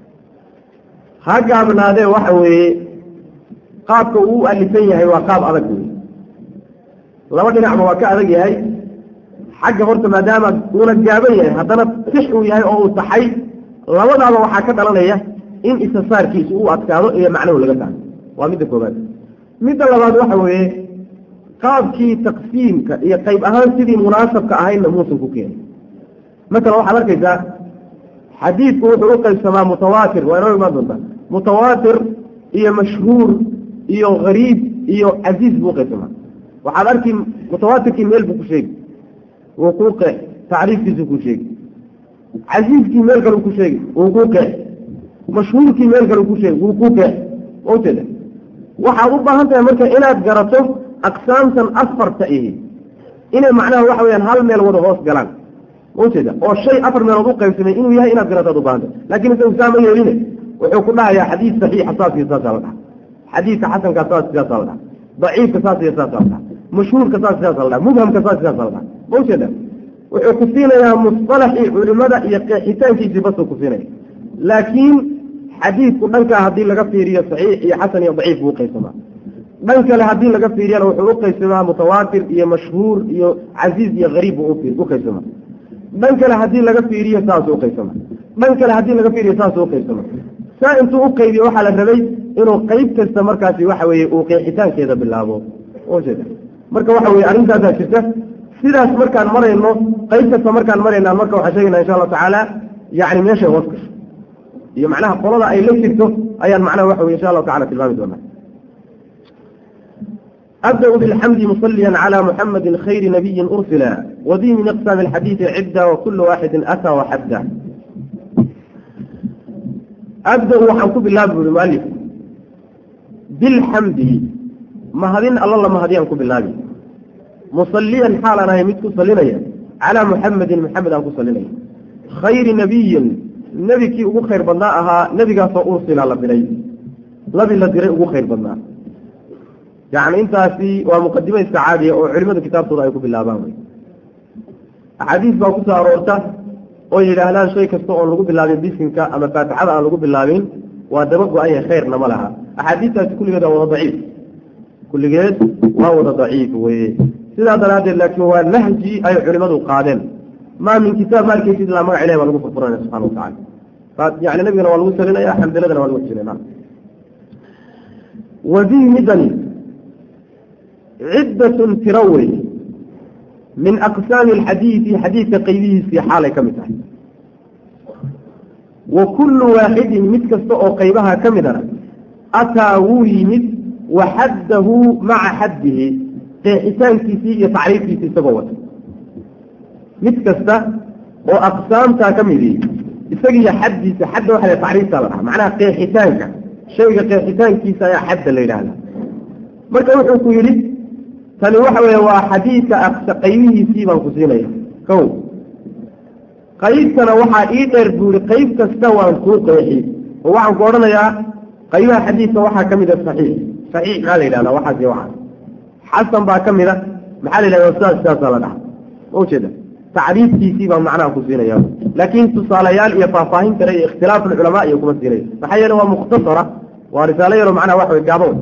ha gaabnaadee waxa weeye qaabka uu u alifan yahay waa qaab adag wey laba dhinacba waa ka adag yahay xagga horta maadaama uuna gaaban yahay haddana six uu yahay oo uu taxay labadaaba waxaa ka dhalanaya in isasaarkiisu uu adkaado iyo macnuhu laga tahay waa midda koobaad midda labaad waxa weeye qaabkii taqsiimka iyo qayb ahaan sidii munaasabka ahaydna muusan ku keenay masalan waxaad arkaysaa xadiidku wuxuu u qaybsamaa mutawaatir waa inoo imaan doontaa mutawaatir iyo mashhuur iyo gariib iyo casiiz buu uqaybsamaa waxaad arki mutawaatirkii meel buu ku sheegi wuu kuu qeex tacriifkiisuu ku sheegi casiizkii meel kale ku sheegi wuu kuu qeex mashhuurkii meel kale ku sheegi wuu kuu qeex ujeeda waxaad u baahan tahay marka inaad garato aqsaamtan afarta ihi inay macnaha waxa weyaan hal meel wada hoos galaan ujeeda oo shay afar meelood u qaybsamay inuu yahay inaad garataad u baahanta lakin isagu saa ma yeeline wuxuu ku dhahayaa xadiid saxiixa saas iyo saasaa la dhaha xadiidka xasankaa saas saasaa la dhaha daciifka saas iyo saasaa la dhaha mashhuurka saas saasaa la dhaha mubhamka saas saasaa la dhaha ma ujeeda wuxuu ku siinayaa musطalaxii culimada iyo qeexitaankiisii basuu ku siinaya laakiin xadiidku dhankaa haddii laga fiiriyo saxiix iyo xasan iyo daciif buu uqaybsamaa dhan kale haddii laga fiiriyana wuxuu uqaybsamaa mutawaatir iyo mashhuur iyo casiiz iyo gariib buu uqaybsamaa dhan kale haddii laga fiiriyo saasuu uqaybsama dhan kale haddii laga fiiriyo saasuu uqaybsama saa intuu uqaybiyo waxaa la rabay inuu qayb kasta markaasi waxa weeye uu qeexitaankeeda bilaabo ujeeda marka waxa weye arrintaasaa jirta sidaas markaan marayno qayb kasta markaan maraynaa marka waxaan sheegayna insha allahu tacaala yani meeshay hoos gasho iyo macnaha qolada ay la jirto ayaan macnaha waxa weye insha allahu tacala tilmaami doonaa أبدأ بالحمد مصليا على محمد خير نبي أرسلا وذي من أقسام الحديث عدة وكل واحد أتى وحده أبدأ وحنكو بالله بالمؤلف بالحمد ما هذين الله ما هذين أنكو بالله مصليا حالا يمتكو صلينا على محمد محمد أنكو صلينا خير نبي نبي كي أبو خير بناءها نبي قاسو أرسل على بني نبي الذي أبو خير بناء يعني intaasi waa muqadimo iska caadiya oo culimada kitaabtooda ay ku bilaabaan wy axaadiis baa kusoo aroorta oo yidhaahdaan shay kasta oon lagu bilaabin bisinka ama faatixada aan lagu bilaabin waa daba go-anya khayrna ma laha axaadiistaasi kulligeed waa wada daciif kulligeed waa wada daciif weye sidaa daraaddeed laakiin waa nahji ay culimadu qaadeen maa min kitaab maalkiisa ilaa magac ilahi baa lagu furfuranaya subxana watacala yani nabigana waa lagu salinaya xamdaladana waa lagu jirinaa wadihi midani ciddatun tiro wey min aqsaami alxadiidi xadiidka qaybihiisii xaalay ka mid tahay wa kullu waaxidin mid kasta oo qaybaha ka midana ataa wuu yimid wa xaddahu maca xaddihi qeexitaankiisii iyo tacriifkiisii isagoo wata mid kasta oo aqsaamtaa ka midi isagiiyo xaddiisa xadda waxa la tacriiftaa la dhaha macnaha qeexitaanka shayga qeexitaankiisa ayaa xadda la yidhaahda marka wuxuu ku yidhi tani waxa weeye waa xadiidka aqsa qaybihiisii baan ku siinaya kow qaybtana waxaa ii dheer buu yihi qayb kasta waan kuu qeexi oo waxaan ku odhanayaa qaybaha xadiidka waxaa ka mid a saxiix saxiix maxaa la yidhahdaa waxaas iyo waxaas xasan baa ka mid a maxaa la yidhahdaa sidaas sidaasaa la dhaha ma ujeeda tacriifkiisii baan macnaha ku siinaya laakiin tusaalayaal iyo faahfaahin kale iyo ikhtilaafu lculamaa iyo kuma siinaya maxaa yeele waa mukhtasara waa risaalo yaro macnaha waxa wey gaaban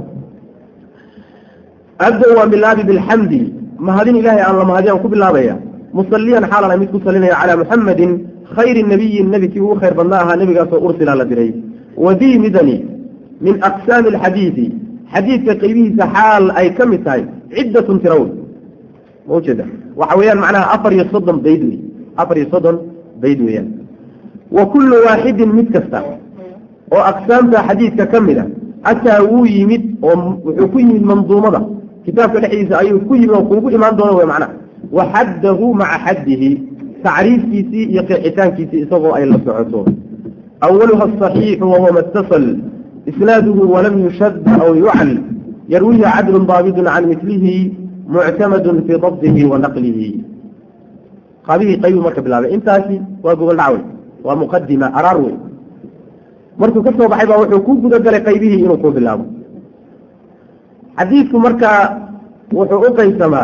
abda waa bilaabi bilxamdi mahadin ilahay aan la mahadi aan ku bilaabaya musaliyan xaalan mid ku salinaya calaa muxamadin khayri nabiyin nebi kii ugu khayr badna ahaa nebigaasoo ursila la diray wadii midani min aqsaami alxadiidi xadiidka qaybihiisa xaal ay ka mid tahay ciddatun tirawn ma ujeeda waxa weeyaan macnaha afar iyo soddon bayd wey afar iyo soddon bayd weeyaan wa kullu waaxidin mid kasta oo aqsaamta xadiidka ka mid a ataa wuu yimid oo wuxuu ku yimid manduumada kitaabka dhexdiisa ayuu ku yimid oo kuugu imaan doono wey macnaha wa xaddahu maca xaddihi tacriifkiisii iyo qeexitaankiisii isagoo ay la socoto awaluha asaxiixu wahuwa ma اtasal isnaaduhu walam yushad aw yucal yarwihi cadlun daabidun can milihi muctamadun fii dabdihi wa naqlihi qaabihii qaybuu marka bilaabay intaasi waa gogol dhacwey waa muqadima araar wey markuu ka soo baxay baa wuxuu ku guda galay qaybihii inuu ku bilaabo xadiidku markaa wuxuu u qaysamaa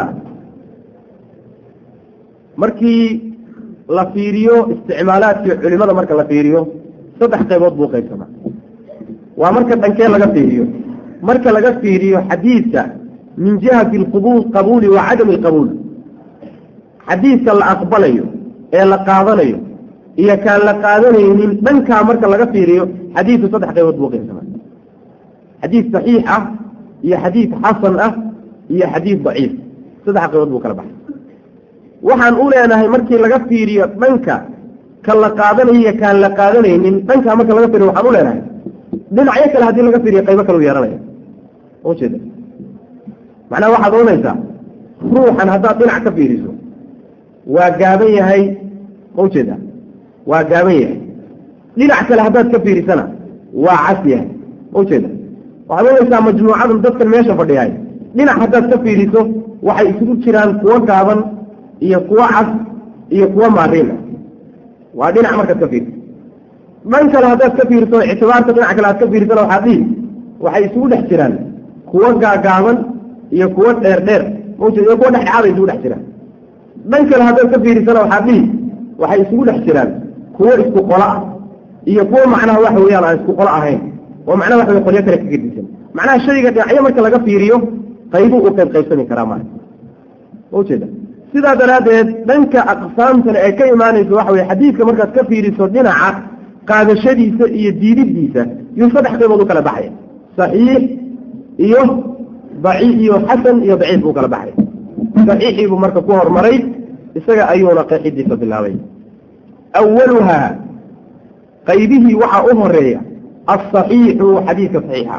markii la fiiriyo isticmaalaadkii culimada marka la fiiriyo saddex qaybood buu qaybsamaa waa marka dhankee laga fiiriyo marka laga fiiriyo xadiidka min jihati alqubul qabuuli wa cadami alqabuul xadiidka la aqbalayo ee la qaadanayo iyo kaan la qaadanaynin dhankaa marka laga fiiriyo xadiidku saddex qaybood buu qaybsamaa xadiid saxiix ah iyo xadiid xasan ah iyo xadiid daciif saddex qaybood buu kala baxay waxaan u leenahay markii laga fiiriyo dhanka ka la qaadanayo iyo kaan la qaadanaynin dhankaa marka laga fiiriyo waxaan u leenahay dhinacyo kale haddii laga fiiriyo qaybo kale u yeehanaya ujeeda macnaha waxaad oranaysaa ruuxan haddaad dhinac ka fiiriso waa gaaban yahay ma ujeeda waa gaaban yahay dhinac kale haddaad ka fiirisana waa cas yahay ma ujeeda waxaad oranaysaa majmuucadan dadkan meesha fadhiyahay dhinac haddaad ka fiiriso waxay isugu jiraan kuwo gaaban iyo kuwo cas iyo kuwo maariin ah waa dhinac markaad ka fiiriso dhan kale haddaad ka fiiriso ictibaarka dhinac kale aad ka fiirisana waxaad dhihi waxay isugu dhex jiraan kuwo gaagaaban iyo kuwo dheer dheer maujeed iyo kuwo dhexdhexaada isugu dhex jiraan dhan kale haddaad ka fiirisana waxaad dhihi waxay isugu dhex jiraan kuwo isku qolo ah iyo kuwo macnaha waxa weeyaan aan isku qolo ahayn oo macnaha waxa wey qolyo kale ka gedisan macnaha shayga dhinacyo marka laga fiiriyo qaybuu u qayb qaybsami karaa maa maujeeda sidaa daraaddeed dhanka aqsaamtana ee ka imaanayso waxa weye xadiidka markaad ka fiiriso dhinaca qaadashadiisa iyo diididiisa yuu saddex qaybood u kala baxaya saxiix iyo daci iyo xasan iyo daciif buu kala baxay saxiixii buu marka ku hormaray isaga ayuuna qeexidiisa bilaabay awaluhaa qaybihii waxaa u horeeya asaxiixu xadiidka saxiixa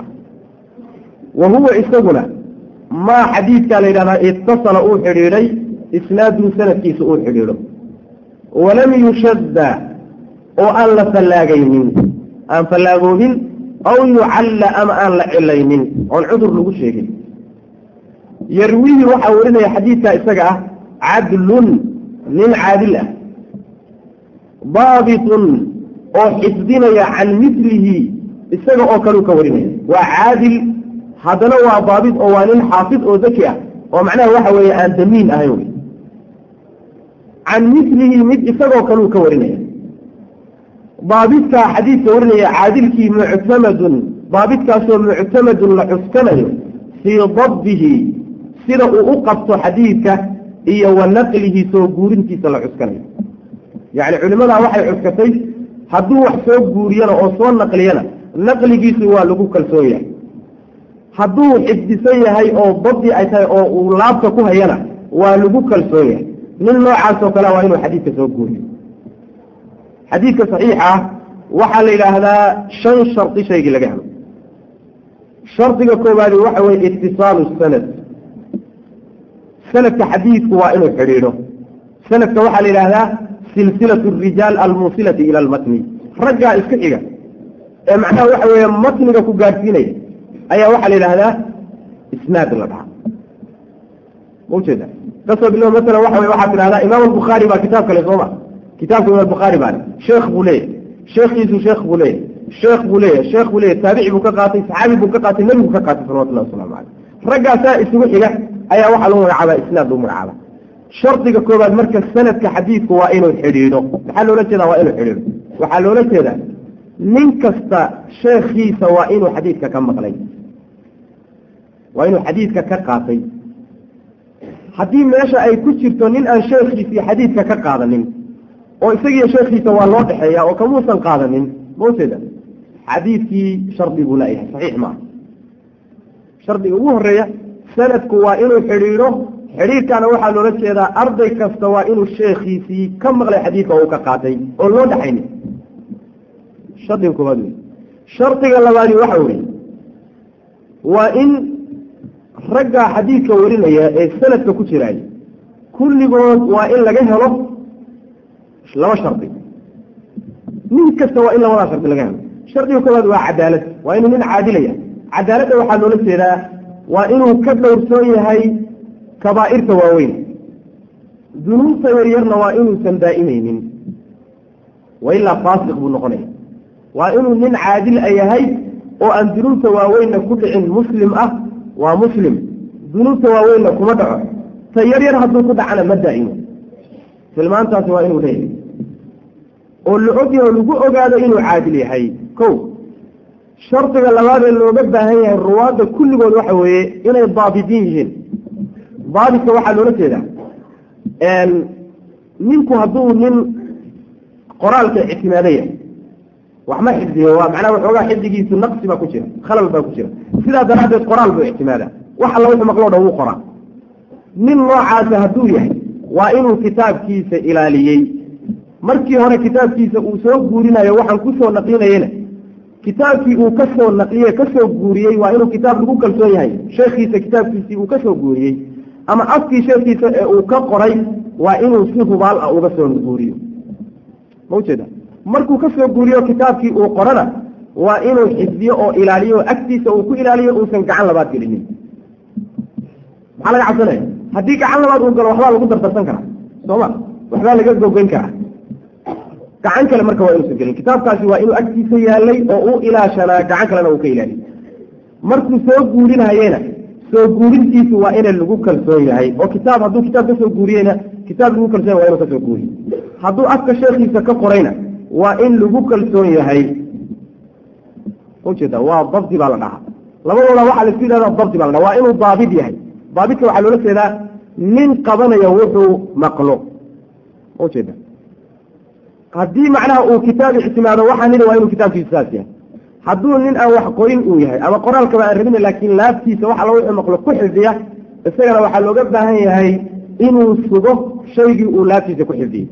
wa huwa isaguna maa xadiidkaa la yidhahdaa itasala uu xidhiidhay isnaadu sanadkiisa uu xidhiidho walam yushadda oo aan la fallaagaynin aan fallaagoobin aw yucalla ama aan la cilaynin oon cudur lagu sheegin yarwihi waxaa warinaya xadiidkaa isaga ah cadlun nin caadil ah daabitun oo xifdinaya can milihi isaga oo kaleu ka warinaya waa caadil haddana waa daabit oo waa nin xaafid oo daki ah oo macnaha waxa weeye aan damiin ahayn wey can milihi mid isagoo kaleu ka warinaya daabitkaa xadiidka warinaya caadilkii muctamadun daabitkaasoo muctamadun la cuskanayo fii dabdihi sida uu u qabto xadiidka iyo wa naqlihi soo guurintiisa la cuskanayo yacni culimmadaa waxay cuskatay hadduu wax soo guuriyana oo soo naqliyana naqligiisu waa lagu kalsoon yahay hadduu xifdisan yahay oo dabdi ay tahay oo uu laabta ku hayana waa lagu kalsoon yahay nin noocaasoo kale waa inuu xadiidka soo guuriyo xadiidka saxiixa ah waxaa la yidhaahdaa shan shardi shaygii laga helo shardiga koowaadi waxa weye itisaalu sanad sanadka xadiidku waa inuu xidhiidho sanadka waxaa la yidhaahdaa silsilatu rijaal almuusilati ila almatni raggaa isku xiga ee macnaha waxa weeye matniga ku gaadhsiinaya ayaa waxaa la yidhaahdaa isnaad la dhaha maujeeda kasoo bilo masalan waxa wey waxaa tidhahdaa imaam albukhaari baa kitaab kale sooma kitaabka imaam albukhaari baa sheekh buu leeyahy sheekhiisu sheekh buu leeyahy sheekh buu leeyahy sheekh buu leeyahy taabici buu ka qaatay saxaabi buu ka qaatay nebigu ka qaatay salawatullahi waslamu caleyh raggaasaa isugu xiga ayaa waxaa lagu magacaabaa isnaad lagu magacaaba shardiga koobaad marka sanadka xadiidku waa inuu xidhiidho maxaa loola jeedaa waa inuu xidhiidho waxaa loola jeedaa nin kasta sheekhiisa waa inuu xadiidka ka maqlay waa inuu xadiidka ka qaatay haddii meesha ay ku jirto nin aan sheekhiisii xadiidka ka qaadanin oo isagiiyo sheekhiisa waa loo dhexeeya oo kamuusan qaadanin maujeeda xadiidkii shardi buu laayahay saxiix maaha shardiga ugu horeeya sanadku waa inuu xidhiidho xidhiidhkana waxaa loola jeedaa arday kasta waa inuu sheekhiisii ka maqlay xadiidka oo uu ka qaatay oo loo dhexaynin shardiga koowaad wey shardiga labaadi waxa weye waa in raggaa xadiidka warinaya ee sanadka ku jiraay kulligood waa in laga helo laba shardi nin kasta waa in labadaa shardi laga helo shardiga koowaad waa cadaalad waa inuu nin caadilaya cadaaladda waxaa loola jeedaa waa inuu ka dhowrsoon yahay kabaa'irta waaweyn dunuubta yaryarna waa inuusan daa'imaynin wa ilaa faasiq buu noqonaya waa inuu nin caadil a yahay oo aan dunuubta waaweynna ku dhicin muslim ah waa muslim dunuubta waaweynna kuma dhaco ta yaryar hadduu ku dhacana ma daa'imo tilmaantaasi waa inuu leeyahay oo la ogyahay oo lagu ogaado inuu caadil yahay ko shardiga labaadee looga baahan yahay ruwaadda kulligood waxa weeye inay daabidiin yihiin daabidka waxaa loola jeedaa ninku hadduu nin qoraalka ictimaadaya wax ma xifdiyo waa macnaha waxoogaa xifdigiisu naqsi baa ku jira khalal baa ku jira sidaa daraaddeed qoraal buu ictimaadaa wax alla wuxuu maqloo dhan wuu qoraa nin noocaasa hadduu yahay waa inuu kitaabkiisa ilaaliyey markii hore kitaabkiisa uu soo guurinayo waxaan kusoo naqlinayena kitaabkii uu ka soo naqliye kasoo guuriyey waa inuu kitaab lagu kalsoon yahay sheekhiisa kitaabkiisii uu kasoo guuriyey ama afkii sheekhiisa ee uu ka qoray waa inuu si hubaal ah uga soo guuriyo ma ujeeda markuu kasoo guuriyo kitaabkii uu qorana waa inuu xifdiyo oo ilaaliyo agtiisa uu ku ilaaliyo uusan gacan labaad gelinin maxaa laga cabsanaya haddii gacan labaad uu galo waxbaa lagu dardarsan karaa sooma waxbaa laga gogoyn karaa gacan kale marka waa inuusan gelin kitaabkaasi waa inuu agtiisa yaalay oo u ilaashanaa gacan kalena uu ka ilaaliyo markuu soo guurinayena soo guurintiisu waa ina lagu kalsoon yahay oo kitaab hadduu kitaab kasoo guuriyeyna kitaab lagu kalsoon yahay waa inuu kasoo guuriyo hadduu afka sheekhiisa ka qorayna waa in lagu kalsoon yahay ujeeda waa dabdi baa la dhahaa labadooda waxaa laisku yidhahda dabdi baa la dhaha waa inuu daabid yahay daabidka waxaa loola jeedaa nin qabanaya wuxuu maqlo ujeeda haddii macnaha uu kitaab ictimaado waxaa nidhi waa inuu kitaabkiisu saas yahay hadduu nin aan wax qorin uu yahay ama qoraalkaba aan rabina laakiin laabtiisa waxa la wuxuu maqlo ku xifdiya isagana waxaa looga baahan yahay inuu sugo shaygii uu laabtiisa ku xifdiyey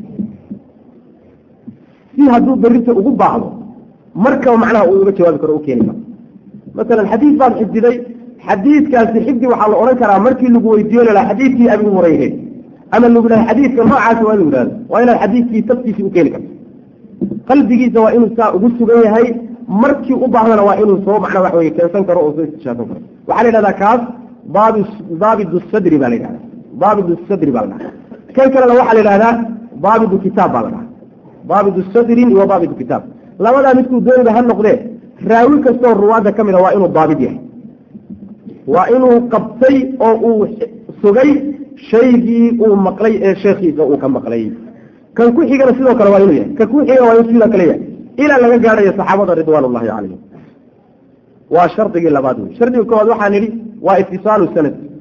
si hadduu berrinta ugu baahdo markaba macnaha uu uga jawaabi karo u keeni karo masalan xadiid baad xifdiday xadiidkaasi xifdi waxaa la odhan karaa markii lagu weydiiyo lalaha xadiidkii abi hurayre ama lagu dhahay xadiidka noocaasi waa inu yidhahdo waa inaad xadiidkii taftiisii u keeni karto qalbigiisa waa inuu saa ugu sugan yahay markii u baahdana waa inuu soo macnaa wax weye keensan karo oo soo istishaasan karo waxaa la yidhahdaa kaas daabi daabidu sadri baa la yidhahdaa daabidu sadri baa la dhahaa kan kalena waxaa la yidhahdaa daabidu kitaab baa la dhahaa daabidu sadrin iyo daabidu kitaab labadaa midkuu dooniba ha noqdee raawi kastoo ruwaadda ka mid a waa inuu daabid yahay waa inuu qabtay oo uu sugay shaygii uu maqlay ee sheekhiisa uu ka maqlay kan ku xigana sidoo kale waa inuu yahay kan ku xigana waa inuu sidoo kale yahay ilaa laga gaadhayo saxaabada ridwaan ullahi calayhim waa shardigii labaad wey shardiga koowaad waxaan nidhi waa itisaalu sanad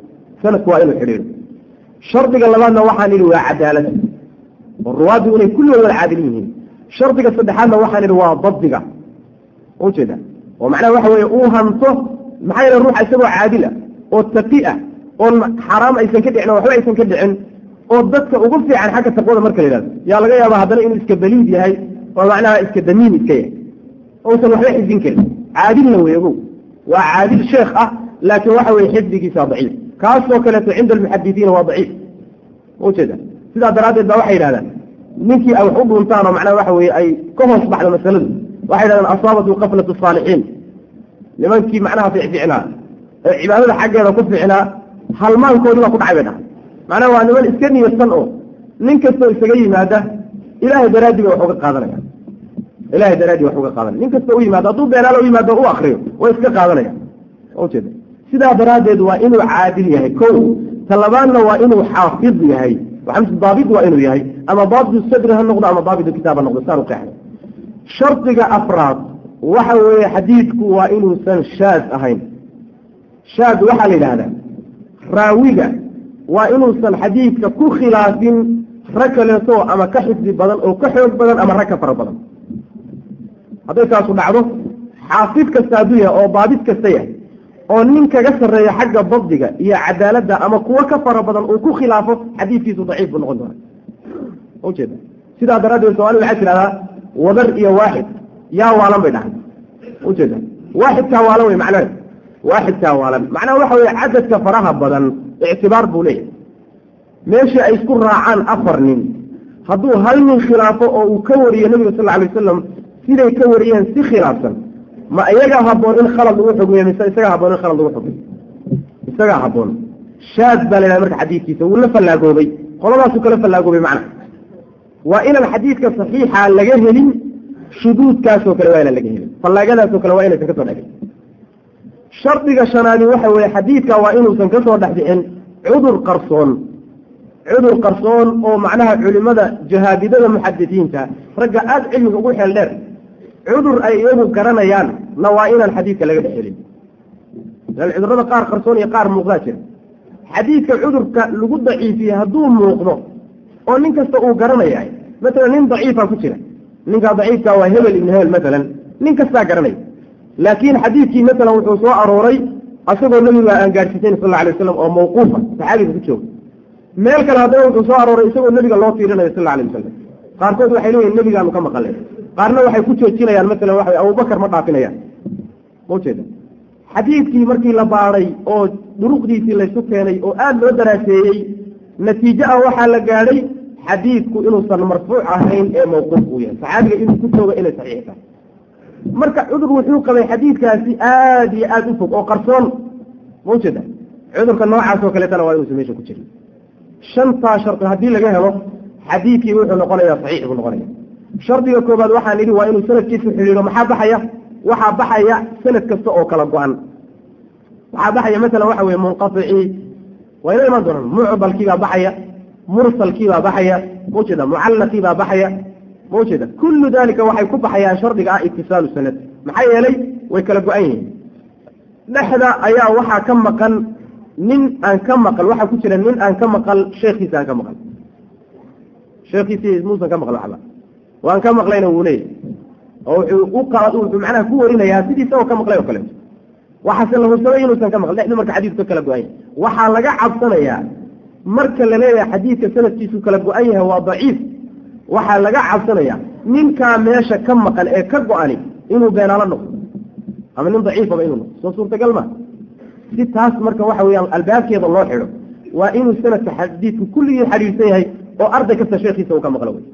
sanadku waa inuu xidhiidho shardiga labaadna waxaan idhi waa cadaalad oo ruwaaddu inay kulligood wada caadilin yihiin shardiga saddexaadna waxaan idhi waa dabdiga ujeeda oo macnaha waxa weeye uu hanto maxaa yeele ruuxa isagoo caadila oo taqi ah oon xaraam aysan ka dhicin oo waxba aysan ka dhicin oo dadka ugu fiican xagga taqwada marka la yidhahdo yaa laga yaaba haddana inuu iska baliid yahay oo macnaha iska damiin iska yahay ousan waxba xifdin karin caadilna wey ogow waa caadil sheekh ah laakiin waxa weye xifdigiisa daciif kaasoo kaleeto cinda almuxadisiina waa daciif ujeeda sidaa daraaddeed baa waxay yidhahdaan ninkii ay wax u dhuntaan oo macnaha waxa weye ay ka hoos baxdo masaladu waxay yidhahdaan asaabatu qaflatu saalixiin nimankii macnaha fiicfiicnaa ee cibaadada xaggeeda ku fiicnaa halmaankoodii baa ku dhacay bay dhahay macnaha waa niman iska niyadsan oo nin kastoo isaga yimaada ilaahay daraaddii bay wax uga qaadanaya ilahay daraaddii wax uga qaadanaya nin kastoo u yimaado hadduu beenaalo u yimaado u akriyo way iska qaadanaya ujeeda sidaa daraaddeed waa inuu caadil yahay ko talabaadna waa inuu xaafid yahay daabit waa inuu yahay ama daabitu sadri ha noqdo ama daabitu kitaab ha noqdo saan u qeexnay shardiga afraad waxa weeye xadiidku waa inuusan shaad ahayn shaad waxaa la yidhaahdaa raawiga waa inuusan xadiidka ku khilaafin rag kaleeto ama ka xifdi badan oo ka xoog badan ama rag ka fara badan hadday taasu dhacdo xaafid kasta hadduu yahay oo daabit kasta yahay oo nin kaga sarreeya xagga dabdiga iyo cadaaladda ama kuwo ka fara badan uu ku khilaafo xadiidkiisu daciif buu noqon doona ujeeda sidaa daraaddeed soomaalida waxay tidhahdaa wadar iyo waaxid yaa waalan bay dhahay ujeeda waaxidkaa waalan wey macnaha waaxidkaa waalan macnaha waxa weye cadadka faraha badan ictibaar buu leeyahay meeshii ay isku raacaan afar nin hadduu hal nin khilaafo oo uu ka wariyo nebiga sal lla alay wasalam siday ka wariyeen si khilaafsan ma iyagaa haboon in khalad lagu xugmiyo mise isagaa haboon in khalad lagu xugmiyo isagaa haboon shaad baa la yidhaha marka xadiidkiisa wuu la fallaagoobay qoladaasuu kala fallaagoobay macna waa inaan xadiidka saxiixa laga helin shuduudkaasoo kale waa inaan laga helin fallaagadaasoo kale waa inaysan kasoo dhexin shardiga shanaadi waxa weeye xadiidka waa inuusan kasoo dhex bixin cudur qarsoon cudur qarsoon oo macnaha culimada jahaabidada muxadisiinta ragga aada cilmiga ugu xeel dheer cudur ay iyagu garanayaan na waa inaan xadiidka laga dhex helin lan cudurada qaar qarsoon iyo qaar muuqdaa jira xadiidka cudurka lagu daciifiyey hadduu muuqdo oo nin kasta uu garanaya maalan nin daciifa ku jira ninkaa daciifka waa hebel ibn hebel maalan nin kastaa garanaya laakiin xadiidkii maalan wuxuu soo arooray asagoo nebiga aan gaadhsiisayn sal alay waslam oo mawquufa saxaabiga ku jooga meel kale haddana wuxuu soo arooray isagoo nebiga loo tiirinayo sal alay wasalam qaarkood waxay leeyihin nebigaanu ka maqalay qaarna waxay ku joojinayaan maalan waxa abubakar ma dhaafinayaan maujeeda xadiidkii markii la baadhay oo duruqdiisii laysu keenay oo aada loo daraaseeyey natiijo ah waxaa la gaadhay xadiidku inuusan marfuuc ahayn ee mawquuf uu yahay saxaabiga inuu ku joogo inay saxiix tahay marka cudur wuxuu qabay xadiidkaasi aada iyo aada u fog oo qarsoon maujeeda cudurka noocaas oo kaleetana waa inuusan meesha ku jirin shantaa shardi haddii laga helo xadiidkii wuxuu noqonayaa saxiix buu noqonaya shardiga koobaad waxaan idhi waa inuu sanadkiisu xidhiidho maxaa baxaya waxaa baxaya sanad kasta oo kala go-an waxaa baxaya masalan waxa weye munqaicii waa ina imaan doonaan mucdalkiibaa baxaya mursalkiibaa baxaya maujeeda mucallaqiibaa baxaya maujeeda kullu dalika waxay ku baxayaan shardiga ah itisaalu sanad maxaa yeelay way kala go-an yihiin dhexda ayaa waxaa ka maqan nin aan ka maqal waxaa ku jira nin aan ka maqal sheekhiisa aan ka maqal sheekhiisi muusan ka maqal waxba waan ka maqlayna wuu leeyahy oo wuxuu u qa wuxuu macnaha ku warinayaa sidii isagoo ka maqlay oo kaleeto waxaase la hubsamay inuusan ka maql dhexdu marka xadiidku ka kala go-an yahay waxaa laga cabsanayaa marka la leeyahay xadiidka sanadkiisu kala go-an yahay waa daciif waxaa laga cabsanayaa ninkaa meesha ka maqan ee ka go-ani inuu beenaalo noqdo ama nin daciifaba inuu noqdo soo suurtagal ma si taas marka waxa weeyaan albaabkeeda loo xidho waa inuu sanadka xadiidku kulligii xidhiidhsan yahay oo arday kasta sheekhiisa uu ka maqlo wey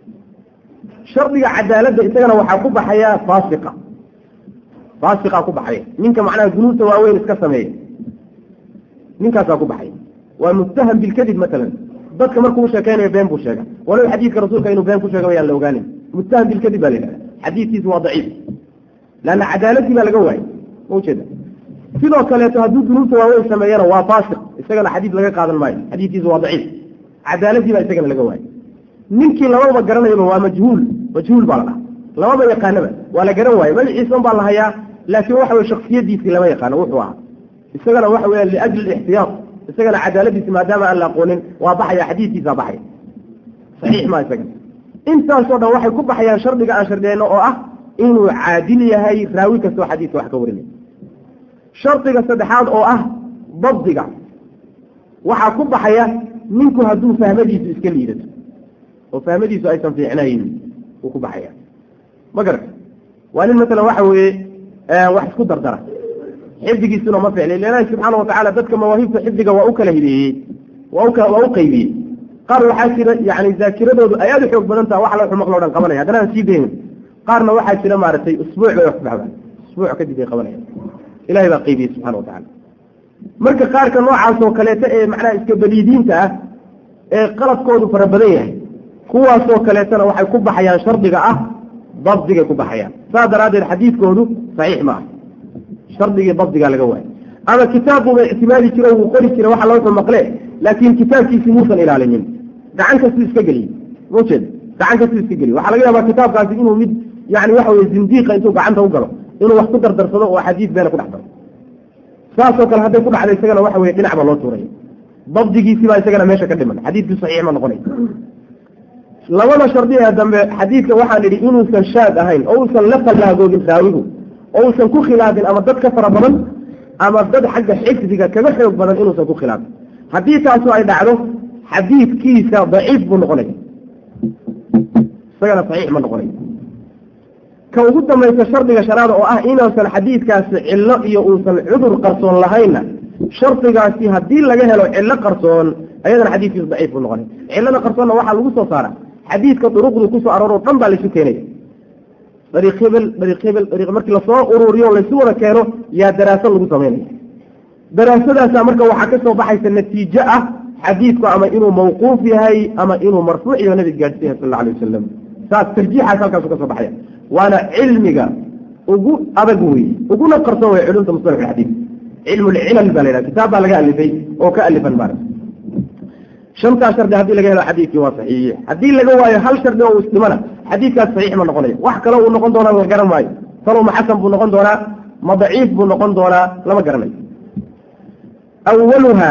shardiga cadaaladda isagana waxaa ku baxaya faasiqa faasiqaa ku baxaya ninka macnaha dunuubta waaweyn iska sameeya ninkaasaa ku baxaya waa muttaham bilkadib matalan dadka markuu sheekeynayo been buu sheega walow xadiidka rasuulka inuu been ku sheega wayaan la ogaanin muttaham bilkadib baa la yidhahda xadiidkiisu waa daciif leanna cadaaladii baa laga waayay ma ujeeda sidoo kaleeto hadduu dunuubta waaweyn sameeyana waa faasiq isagana xadiid laga qaadan maayo xadiidkiisu waa daciif cadaaladii baa isagana laga waayay ninkii labadaba garanayaba waa majhuul majhuul baa la dhaha lababa yaqaanaba waa la garan waaye magaciisan baa la hayaa laakiin waxa weye shaksiyadiisii lama yaqaano wuxuu ahaa isagana waxa weya liajli ixtiyaad isagana cadaaladiisi maadaama aan la aqoonin waa baxaya xadiidkiisaa baxaya saxiix maa isaga intaasoo dhan waxay ku baxayaan shardiga aan shardiyeyno oo ah inuu caadil yahay raawi kastoo xadiidka wax ka warinay shardiga saddexaad oo ah dabdiga waxaa ku baxaya ninku hadduu fahmadiisu iska liidato oo fahmadiisu aysan fiicnayn wuu ku baxaya ma garata waa nin masalan waxa weeye wax isku dardara xifdigiisuna ma ficlay ilaahi subxaana watacaala dadka mawaahibta xifdiga waa u kala hideeyey waa u waa u qaybiyey qaar waxaa jira yani zaakiradoodu ay aada u xoog badan taha wax la xumaq loo dhan qabanaya haddana aan sii daynin qaarna waxaa jira maaragtay usbuuc bay wax ku baxdaan usbuuc kadib bay qabanayaan ilahay baa qaybiyey subxana watacala marka qaarka noocaas oo kaleeto ee macnaha iska baliidiinta ah ee qaladkoodu fara badan yahay kuwaasoo kaleetana waxay ku baxayaan shardiga ah dabdigay ku baxayaan saas daraaddeed xadiidkoodu saxiix ma ah shardigii dabdigaa laga waayo ama kitaabbuuba ictimaadi jiro wuu qori jira waxa loo maqle laakiin kitaabkiisii muusan ilaalinin gacan kastuu iska geliyey maujeed gacan kastuu iska geliy waxaa laga yaabaa kitaabkaasi inuu mid yani waxa weye zindiiqa intuu gacanta u galo inuu wax ku dardarsado oo xadiis beena ku dhex daro saasoo kale hadday ku dhacda isagana waxa weye dhinac baa loo tuuray dabdigiisii baa isagana meesha ka dhiman xadiidkii saxiix ma noqonay labada shardi ee dambe xadiidka waxaan idhi inuusan shaad ahayn oo uusan la fallaagoogin raawigu oo uusan ku khilaafin ama dad ka fara badan ama dad xagga xifdiga kaga xoog badan inuusan ku khilaafin haddii taasu ay dhacdo xadiidkiisa daciif buu noqonaya isagana saxiix ma noqonay ka ugu dambaysa shardiga shanaada oo ah inuusan xadiidkaasi cillo iyo uusan cudur qarsoon lahaynna shardigaasi haddii laga helo cillo qarsoon ayadana xadiidkiisu daciif buu noqonay cillada qarsoonna waxaa lagu soo saara xadiidka duruqdu kusoo arooro dhan baa laysu keenaya dariiq hebel dariiq hebel dariiq markii lasoo ururiyo laysu wada keeno yaa daraaso lagu samaynaya daraasadaasa marka waxaa ka soo baxaysa natiijo ah xadiidku ama inuu mawquuf yahay ama inuu marfuuc iyo nabiga gaadhsiin yahay sal alla alay wasalam saas tarjiixaas halkaasu ka soo baxaya waana cilmiga ugu adag wey uguna qarsoon wey culumta musalax alxadiid cilmu lcilal baa la yidhaha kitaab baa laga alifay oo ka alifan maarata shantaa shardi haddii laga helo xadiidkii waa saxiixe haddii laga waayo hal shardi oo isdhimana xadiidkaas saxiix ma noqonayo wax kale uu noqon doonaa la garan maayo talow ma xasan buu noqon doonaa ma daciif buu noqon doonaa lama garanayo awaluha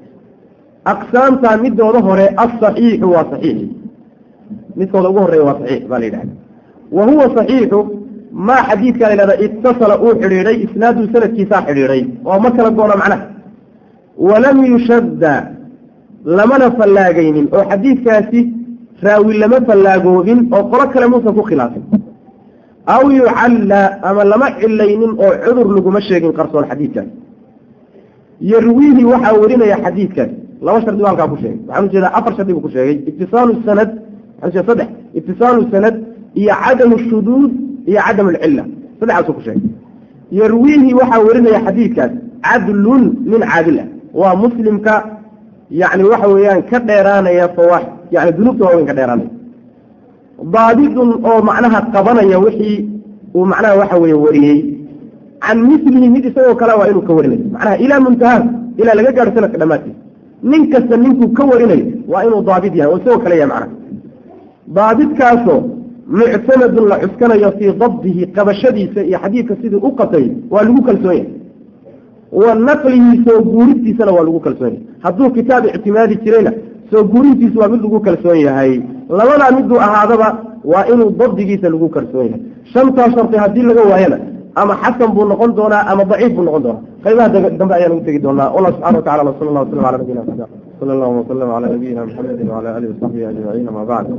aqsaamta midooda hore asaxiixu waa saxiixi midkooda ugu horeeya waa saxiix baa la yidhahda wa huwa saxiixu maa xadiidka la yidhahda itasala uu xidhiidhay isnaadu sanadkiisaa xidhiidhay oo ma kala goona macnaha walam yushadda lamana fallaagaynin oo xadiidkaasi raawi lama fallaagoobin oo qolo kale muusan ku khilaafin aw yucalla ama lama cilaynin oo cudur laguma sheegin qarsoon xadiidkaasi yarwiihi waxaa werinaya xadiidkaasi laba shardi baa halkaa ku sheegay waxaan ujeedaa afar shardi buu ku sheegay itisaalu sanad waxaan ujeeda saddex itisaalu sanad iyo cadamu shuduud iyo cadamu alcilla saddexaasuu ku sheegay yarwiihi waxaa werinaya xadiidkaas cadlun min caadil ah waa muslimka yani waxa weeyaan ka dheeraanaya fawaax yani dunuubta waaweyn ka dheeraanaya daabidun oo macnaha qabanaya wixii uu macnaha waxa weeye wariyey can milihi mid isagoo kale waa inuu ka warinayo macnaha ilaa muntahaa ilaa laga gaadho sanadka dhammaadkiisa nin kasta ninkuu ka warinayo waa inuu daabid yahay oo isagoo kale yahay macnaha daabidkaasoo muctamadun la cuskanayo fii dabdihi qabashadiisa iyo xadiidka sidii u qatay waa lagu kalsoon yahay wa naqlihi soo guurintiisana waa lagu kalsoon yahay hadduu kitaab ictimaadi jirayna soo guurintiisu waa mid lagu kalsoon yahay labadaa miduu ahaadaba waa inuu dabdigiisa lagu kalsoon yahay shantaa sharti haddii laga waayana ama xasan buu noqon doonaa ama daciif buu noqon doonaa qaybaha dambe ayaan ugu tegi doonaa wallah subxana wa tacala wasala allah waslam ala nabiyina maxamed sala allahu wasalam cala nabiyina maxamedin wala alihi wasaxbihi ajmaciin ama bacd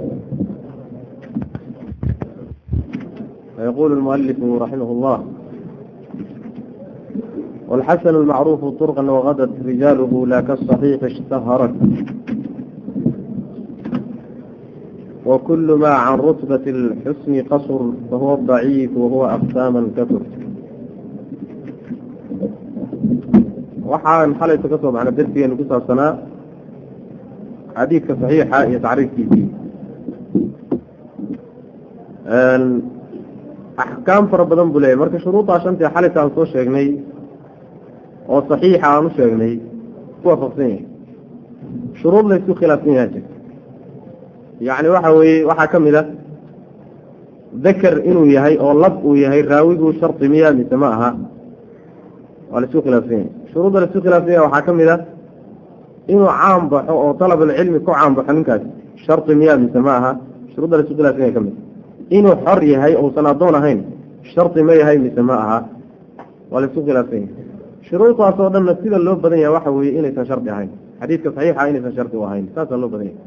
يقول المؤلف رحمه الله والحسن المعروف طرقا وغدت رجاله لا كالصحيح اشتهرت وكل ما عن رتبة الحسن قصر فهو الضعيف وهو أقساما كثر waxaan xalayta ka soo baxna darsigeenu ku saabsanaa xadiidka saxiixa iyo tacriifkiisii axkaam fara badan buu leeyahy marka shuruudaa shantii xalayta aan soo sheegnay oo saxiixa aan u sheegnay ku waafaqsan yahay shuruud laysku khilaafsan yaha jirta yacni waxa weeye waxaa ka mid a dakar inuu yahay oo lab uu yahay raawigu shardi miya mise ma aha waa laisku khilaafsan yahay shuruudda laisku khilaafsan yahay waxaa ka mid a inuu caan baxo oo dalabulcilmi ku caan baxo ninkaas shardi miyaa mise ma aha shuruudda laisu khilaafsanya ka mid inuu xor yahay ousan addoon ahayn shardi ma yahay mise ma aha waa laisu khilaafsan yahay shuruudaas oo dhanna sida loo badan yahay waxa weeye inaysan shardi ahayn xadiidka saxiixa inaysan shardi u ahayn saasaa loo badan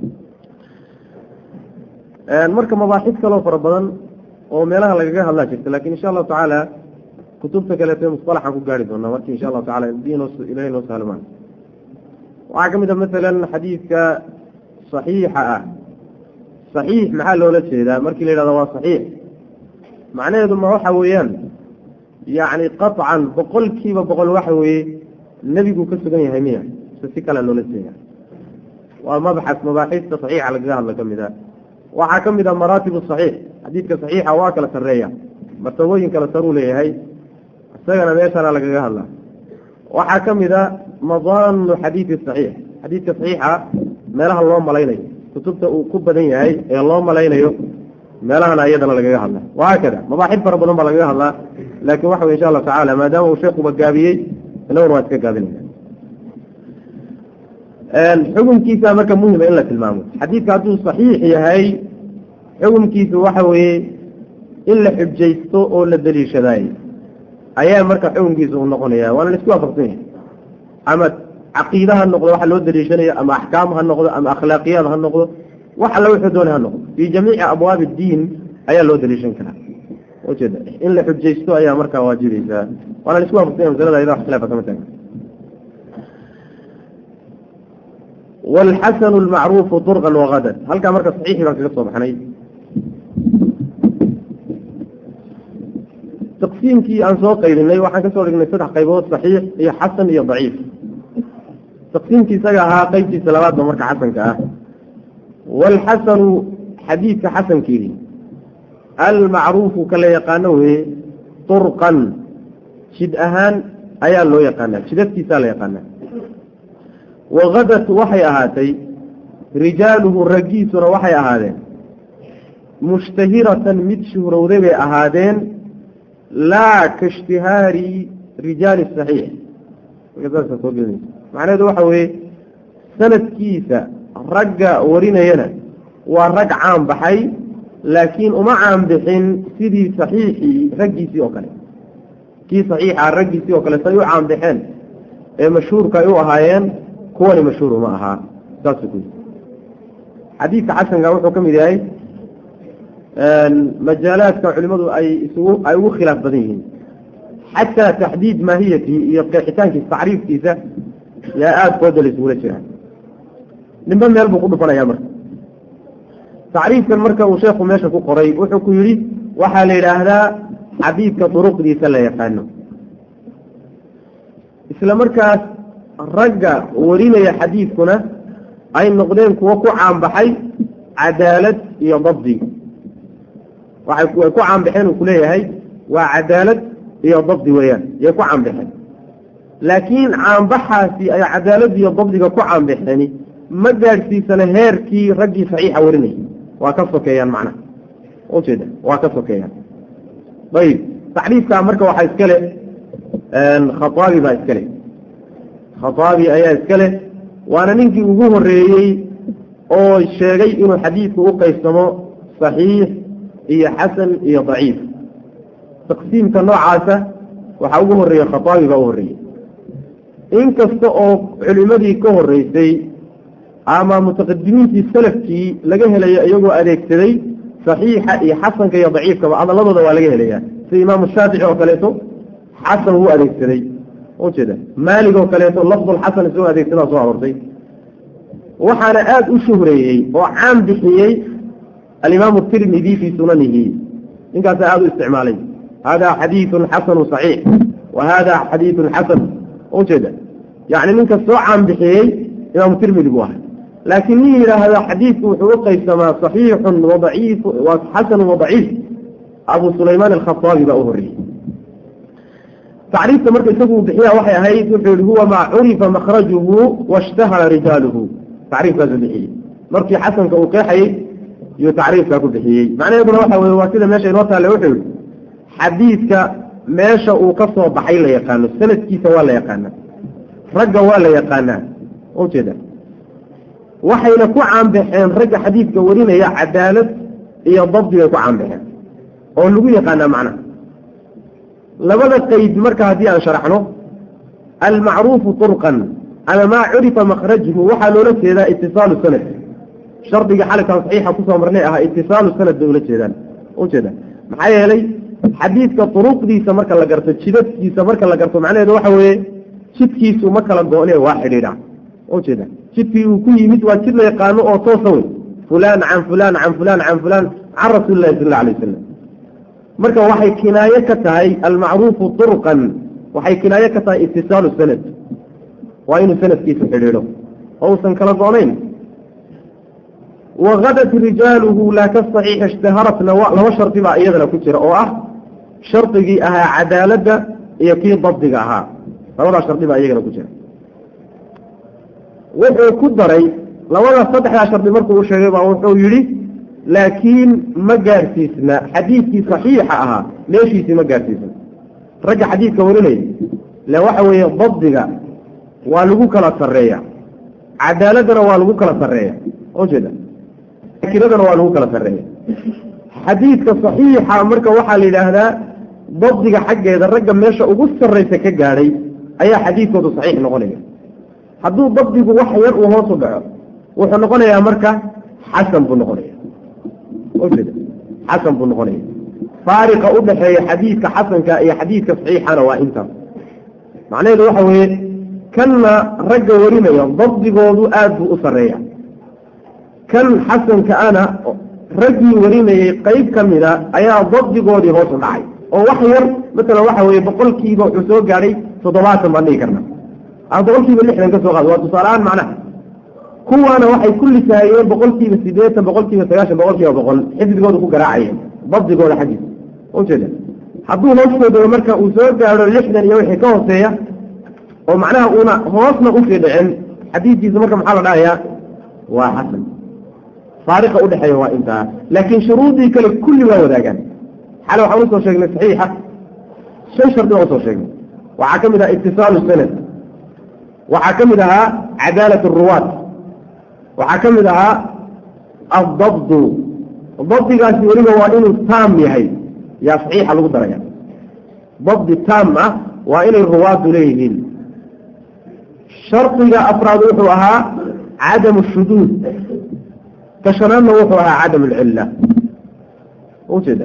yahay marka mabaaxid kaloo fara badan oo meelaha lagaga hadlaa jirta lakin insha allahu tacaala kutubta kaleete musalaxaan ku gaari doonaa marki insha allahu tacala ilahay noo sahlmaan waxaa ka mid a masalan xadiidka saxiixa ah saxiix maxaa loola jeedaa markii la yidhahdo waa saxiix macnaheedu ma waxa weeyaan yacni qaطcan boqol kiiba boqol waxa weeye nebigu ka sugan yahay miya se si kale loola jeeda waa mabxas mabaaxiista saxiixa lagaga hadla ka mid a waxaa ka mid a maraatib saxiix xadiidka saxiixa waa kala sarreeya martabooyin kala saruu leeyahay isagana meeshana lagaga hadlaa waxaa ka mid a madaanu xadiidi saxiix xadiidka saxiixa meelaha loo malaynayo kutubta uu ku badan yahay ee loo malaynayo meelahana iyadana lagaga hadla wahaakada mabaaxid fara badan baa lagaga hadlaa laakin waxa wey insha allahu tacala maadaama uu sheekuba gaabiyey inaguna waa iska gaabinayna xukunkiisa marka muhima in la tilmaamo xadiidka hadduu saxiix yahay xukunkiisu waxa weeye in la xujaysto oo la daliishadaay ayaa marka xukunkiisa uu noqonaya waana la isku waafaqsan yahay ama caqiida ha noqdo waxa loo daliishanayo ama axkaam ha noqdo ama akhlaaqiyaad ha noqdo wax alla wuxuu doonay ha noqdo fii jamiici abwaabi diin ayaa loo daliishan karaa ujeeda in la xujaysto ayaa markaa waajibaysaa waana la isku waafaqsan yahay masalada ayada wax khilaafa kama taagan wاlxasn اlmacruufu طurqan wagadan halkaa marka saxiixii baan kaga soo baxnay taqsiimkii aan soo qaybinay waxaan kasoo dhignay saddex qaybood saxiix iyo xasan iyo daciif taqsiimkii isaga ahaa qeybtiisa labaadba marka xasanka ah wاlxasanu xadiidka xasankeedii almacruufu ka la yaqaano weye طurqan jid ahaan ayaa loo yaqaanaa jidadkiisaa la yaqaanaa wagadat waxay ahaatay rijaaluhu raggiisuna waxay ahaadeen mushtahiratan mid shuhrowday bay ahaadeen laa ka ishtihaari rijaali saxiix macnaheedu waxa weeye sanadkiisa ragga warinayana waa rag caan baxay laakiin uma caan bixin sidii saxiixii raggiisii oo kale kii saxiixa raggiisii oo kale say u caan baxeen ee mashhuurka ay u ahaayeen kuwani mashhuur uma ahaa saasuu ku yii xadiidka xasanka wuxuu ka mid yahay majaalaadka culimadu ay isugu ay ugu khilaaf badan yihiin xataa taxdiid maahiyatihi iyo qeexitaankiisa tacriifkiisa yaa aada kooda la isugula jiraa nimbe meel buu ku dhufanaya marka tacriifkan marka uu sheekhu meesha ku qoray wuxuu ku yidhi waxaa la yidhaahdaa xadiidka duruqdiisa la yaqaano isla markaas ragga warinaya xadiidkuna ay noqdeen kuwo ku caanbaxay cadaalad iyo dabdi waxay ku caanbaxeen uu kuleeyahay waa cadaalad iyo dabdi weeyaan yay ku caanbaxeen laakiin caanbaxaasi ay cadaalad iyo dabdiga ku caanbaxeeni ma gaadhsiisana heerkii raggii saxiixa warinayay waa ka sokeeyaan macnaha ujeeda waa ka sokeeyaan ayib tacriifkaa marka waxaa iska le khataabi baa iska le khataabi ayaa iska leh waana ninkii ugu horeeyey oo sheegay inuu xadiidku u qaybsamo saxiix iyo xasan iyo daciif taqsiimka noocaasa waxaa ugu horeeyey khataabi baa u horreeyey inkasta oo culimadii ka horeysay ama mutaqadimiintii salafkii laga helayo iyagoo adeegsaday saxiixa iyo xasanka iyo daciifkaba adaladooda waa laga helayaa sida imaamu shaafici oo kaleeto xasan wuu adeegsaday ujeeda maalig oo kaleeto lafdulxasan isagoo adeegsadaa soo aroortay waxaana aada u shuhreeyey oo caan bixiyey alimaamu tirmidi fii sunanihi ninkaasa aada u isticmaalay hada xadiidun xasanu saxiix wa hada xadiidun xasan ujeeda yani ninka soo caan bixiyey imaamu tirmidi buu ahay laakiin nin yidhaahda xadiidku wuxuu u qaybsamaa saxiixun wadaciif xasanu wadaciif abu sulaymaan alkhataabi baa u horreeyey tacriifta marka isagu bixiya waxay ahayd wuxuu yihi huwa maa curifa makhrajuhu washtahara rijaaluhu tacriifkaasu bixiyey markii xasanka uu qeexayey iyuu tacriifkaa ku bixiyey macnaheeduna waxa weye waa sida meesha inoo taale wuxuu yihi xadiidka meesha uu ka soo baxay la yaqaano sanadkiisa waa la yaqaanaa ragga waa la yaqaanaa ujeeda waxayna ku caanbaxeen ragga xadiidka warinaya cadaalad iyo dabdi bay ku caanbaxeen oo lagu yaqaanaa macnaha labada qayd marka haddii aan sharaxno almacruufu turqan ama maa curifa makrajhu waxaa loola jeedaa itisaalu sanad shardiga xalikan saxiixa kusoo marnay ahaa itisaalu sanad bay ula jeedaan ujeeda maxaa yeelay xadiidka turuqdiisa marka la garto jidadkiisa marka la garto macnaheedu waxa weeye jidkiisu ma kala go-ne waa xidhiidha ujeeda jidkii uu ku yimid waa jid la yaqaano oo toosa wey fulaan can fulaan can fulaan can fulaan can rasuuli lahi sal alla alay wasalam marka waxay kinaaye ka tahay almacruufu turqan waxay kinaaye ka tahay itisaalu sanad waa inuu sanadkiisu xidhiidho oo uusan kala go-nayn wagadat rijaaluhu laa kasaxiix ishtaharatna laba shardi baa iyadana ku jira oo ah shardigii ahaa cadaaladda iyo kii dabdiga ahaa labadaa shardi baa iyagana ku jira wuxuu ku daray labada saddexdaa shardi markuu u sheegay baa wuxuu yidhi laakiin ma gaarsiisna xadiidkii saxiixa ahaa meeshiisii ma gaarsiisna ragga xadiidka warinaya le waxa weeye dabdiga waa lagu kala sarreeya cadaaladdana waa lagu kala sarreeya ujeeda kiradana waa lagu kala sarreeya xadiidka saxiixa marka waxaa la yidhaahdaa dabdiga xaggeeda ragga meesha ugu sarraysa ka gaadhay ayaa xadiidkoodu saxiix noqonaya hadduu dabdigu wax yar uu hoos u dhaco wuxuu noqonayaa marka xasan buu noqonaya ujeeda xasan buu noqonaya faariqa u dhaxeeya xadiidka xasanka iyo xadiidka saxiixana waa intaas macnaheedu waxa weeye kanna ragga warinaya dabdigoodu aad buu u sarreeya kan xasanka ana raggii warinayay qayb ka mida ayaa dabdigoodii hoos u dhacay oo wax yar masalan waxa weeye boqolkiiba wuxuu soo gaadhay toddobaatan baan dhihi karna ama boqolkiiba lixdan ka soo qaado waa tusaale-aan macnaha kuwaana waxay ku lisaayeen boqolkiiba siddeetan boqolkiiba sagaashan boqolkiiba boqol xifdigooda ku garaacayeen dabdigooda xaggiisa ujeeda hadduu hoostooda marka uu soo gaadho lixdan iyo wixii ka hooseeya oo macnaha uuna hoosna usii dhicin xadiidkiisa marka maxaa la dhahayaa waa xasan faariqa udhexeeya waa intaa laakiin shuruudii kale kulli waa wadaagaan xale waxaan usoo sheegnay saxiixa shan shardi baan usoo sheegnay waxaa ka mid ahaa itisaalu sanad waxaa ka mid ahaa cadaalat ruwaat waxaa ka mid ahaa addabdu dabdigaasi weliba waa inuu taam yahay yaa saxiixa lagu daraya dabdi taam ah waa inay ruwaaddu leeyihiin shardiga afraad wuxuu ahaa cadamu shuduud ka shanaadna wuxuu ahaa cadam alcilla ujeeda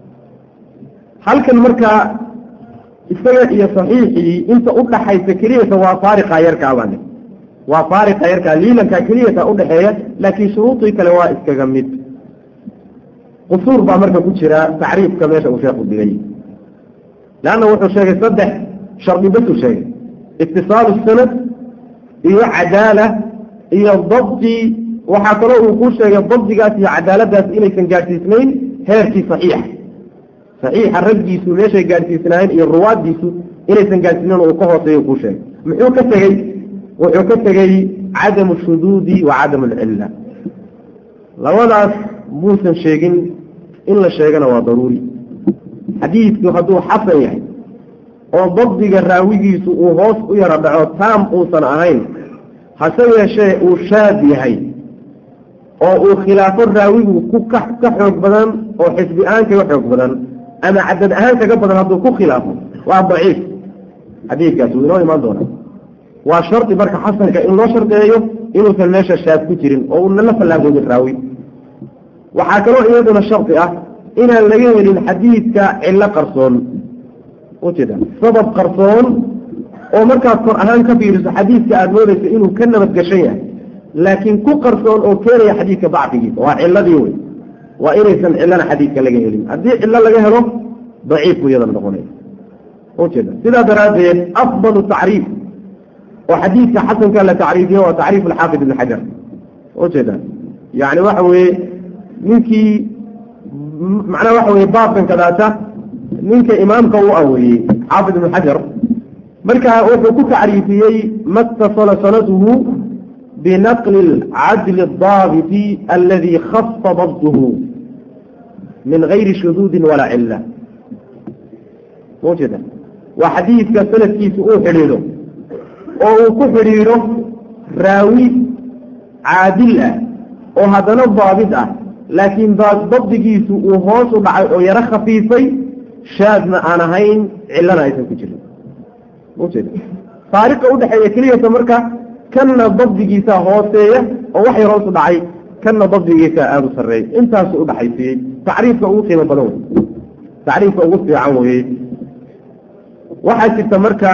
halkan markaa isaga iyo saxiixii inta udhaxaysa keliyata waa faariqa yarkaa baane waa faariqa yarkaa liilankaa keliyata udhaxeeya laakiin shuruudii kale waa iskaga mid qusuur baa marka ku jira tacriifka meesha uu sheekhu dhigay leanna wuxuu sheegay saddex shardi basuu sheegay itisaalu sanad iyo cadaala iyo dabdi waxaa kaloo uu ku sheegay dabdigaas iyo cadaaladaas inaysan gaadhsiisnayn heerkii saxiixa saxiixa raggiisu meeshay gaadhsiisnaayeen iyo ruwaaddiisu inaysan gaadhsiisnayn uu ka hooseeyo kuu sheegay muxuu ka tegey wuxuu ka tegey cadamu shuduudi wa cadamu alcilla labadaas muusan sheegin in la sheegana waa daruuri xadiidku hadduu xasan yahay oo dabdiga raawigiisu uu hoos u yaro dhaco taam uusan ahayn hase yeeshee uu shaad yahay oo uu khilaafo raawigu ku ka ka xoog badan oo xisbi ahaan kaga xoog badan ama cadad ahaan kaga badan hadduu ku khilaafo waa daciif xadiidkaas wuu inoo imaan doonaa waa shardi marka xasanka in loo shardeeyo inuusan meesha shaad ku jirin oo uuna la fallaagoodin raawi waxaa kaloo iyaduna shardi ah inaan laga helin xadiidka cillo qarsoon ujeeda sabab qarsoon oo markaad kor ahaan ka fiiriso xadiidka aada moodayso inuu ka nabadgashan yahay laakiin ku qarsoon oo keenaya xadiidka dacfigiisa waa ciladii wey waa inaysan cilana xadiidka laga helin haddii cilo laga helo daciif buu iyada noqonaya ujeeda sidaa daraaddeed afdalu tacriif oo xadiidka xasanka la tacriifiyo waa tacriif alxaafid ibn xajar ujeeda yani waxa weeye ninkii macnaha waxa weye baabkan kadaata ninka imaamka u aweeyey xaafid ibn xajar marka wuxuu ku tacriifiyey ma اtasala sanaduhu binaqli اcadl الdaabiti aladi khasa dabduhu min gayri shuduudi walaa cila ujeeda waa xadiidka sanadkiisa uu xidhiidho oo uu ku xidhiidho raawi caadil ah oo haddana daabit ah laakiin dabdigiisu uu hoos u dhacay oo yaro khafiifay shaadna aan ahayn cillana aysan ku jirin ujeeda faariqa udhexeeya keliyata marka kanna dabdigiisa hooseeya oo wax yar hoos u dhacay kanna dabdigiisa aada u sarreeya intaasu udhaxaysiiyey tacriifka ugu qiimo badan wey tacriifka ugu fiican weye waxaa jirta marka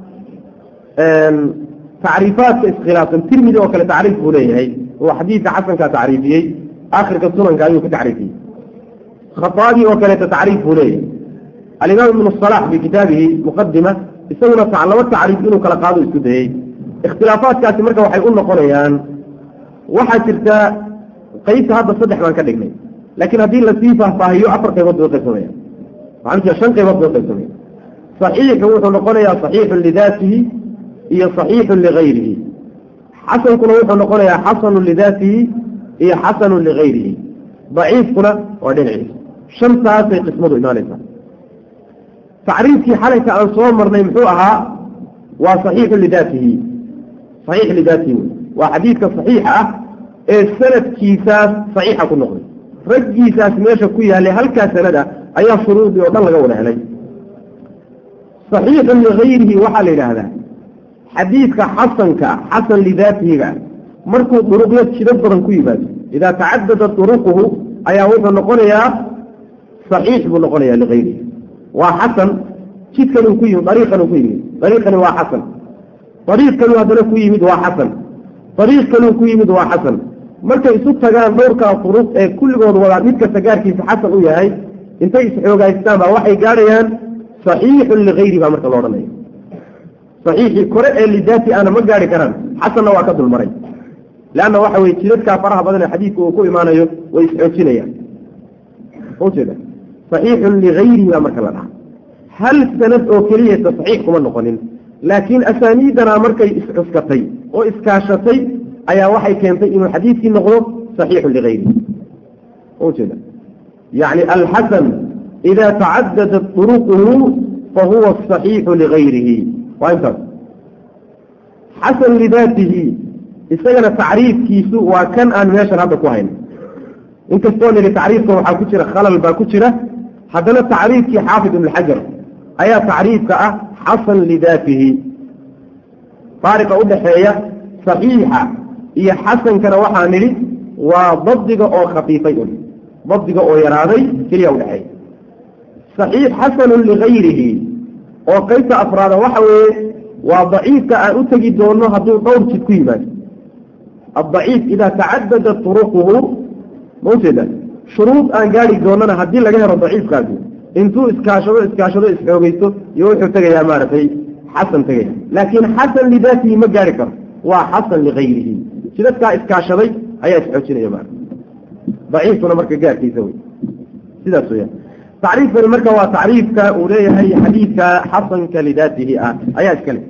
tacriifaadka iskhilaafsan tirmidi oo kale tacriif buu leeyahay oo xadiidka xasankaa tacriifiyey akhirka sunanka ayuu ku tacriifiyey khataabi oo kaleeta tacriif buu leeyahay alimaam ibnu salax fi kitaabihi muqadima isaguna laba tacriif inuu kala qaado isku dayey ikhtilaafaadkaasi marka waxay u noqonayaan waxaa jirta qeybta hadda saddex baan ka dhignay laakiin haddii lasii faahfaahiyo afar qaybood bay qaybsamaya waxaan jira shan qaybood bay qaybsamaya saxiixu wuxuu noqonayaa saxiixun lidaatihi iyo saxiixun ligayrihi xasankuna wuxuu noqonayaa xasanun lidaatihi iyo xasanun ligayrihi daciifkuna waa dhinaciisa shantaasay qismadu imaanaysaa tacriifkii xalayka aan soo marnay muxuu ahaa waa saxiixu lidaatihi saxiix lidaatihi wey waa xadiidka saxiixa ah ee sanadkiisaas saxiixa ku noqday raggiisaas meesha ku yaallay halkaa sanada ayaa shuruudii oo dhan laga wada helay saxiixun ligayrihi waxaa la yidhaahdaa xadiidka xasanka xasan lidaatihiga markuu duruqyo jidad badan ku yimaado idaa tacadada duruquhu ayaa wuxuu noqonayaa saxiix buu noqonayaa ligayrihi waa xasan jidkanuu ku yimid dariiqanuu ku yimid dariiqani waa xasan dariiq kaluu haddana ku yimid waa xasan dariiq kaluu ku yimid waa xasan markay isu tagaan dhowrkaa duruq ee kulligood wadaa mid kasta gaarkiisa xasan u yahay intay isxoogaystaan baa waxay gaadhayaan saxiixun ligayri baa marka lo odhanaya saxiixii kore ee lidaati ana ma gaari karaan xasanna waa ka dulmaray leanna waxa weye jidadkaa faraha badan ee xadiidka uu ku imaanayo way isxoojinayaan ujeeda saxiixun ligayrihi baa marka la dhaha hal sanad oo keliyata saxiix kuma noqonin laakiin asaaniidana markay iscuskatay oo iskaashatay ayaa waxay keentay inuu xadiidkii noqdo saxiixun ligayrihi ujeeda yacni alxasan ida tacadadat duruquhu fahuwa asaxiixu ligayrihi waa intaas xasan lidaatihi isagana tacriifkiisu waa kan aan meeshan hadda ku hayn inkastoo nidhi tacriifkan waxaa ku jira khalal baa ku jira haddana tacriifkii xaafid ibn xajar ayaa tacriifka ah xasan lidaatihi faariqa udhaxeeya saxiixa iyo xasankana waxaa nidhi waa dabdiga oo khafiifay un dabdiga oo yaraaday keliya udhexeeya saxiix xasanun ligayrihi oo qaybta afraada waxa weeye waa daciifka aan u tegi doono hadduu dhowr jid ku yimaado addaciif idaa tacadadat turuquhu ma ujeeda shuruud aan gaari doonana haddii laga helo daciifkaasi intuu iskaashado iskaashado isxoogeysto iyo wuxuu tegayaa maaragtay xasan tegaya laakiin xasan lidaatihi ma gaari karo waa xasan ligayrihi jidadkaa iskaashaday ayaa isxoojinaya maarata daciifkuna marka gaarkiisa wey sidaas weyaan tacriifkani marka waa tacriifka uu leeyahay xadiidka xasanka lidaatihi ah ayaa iskale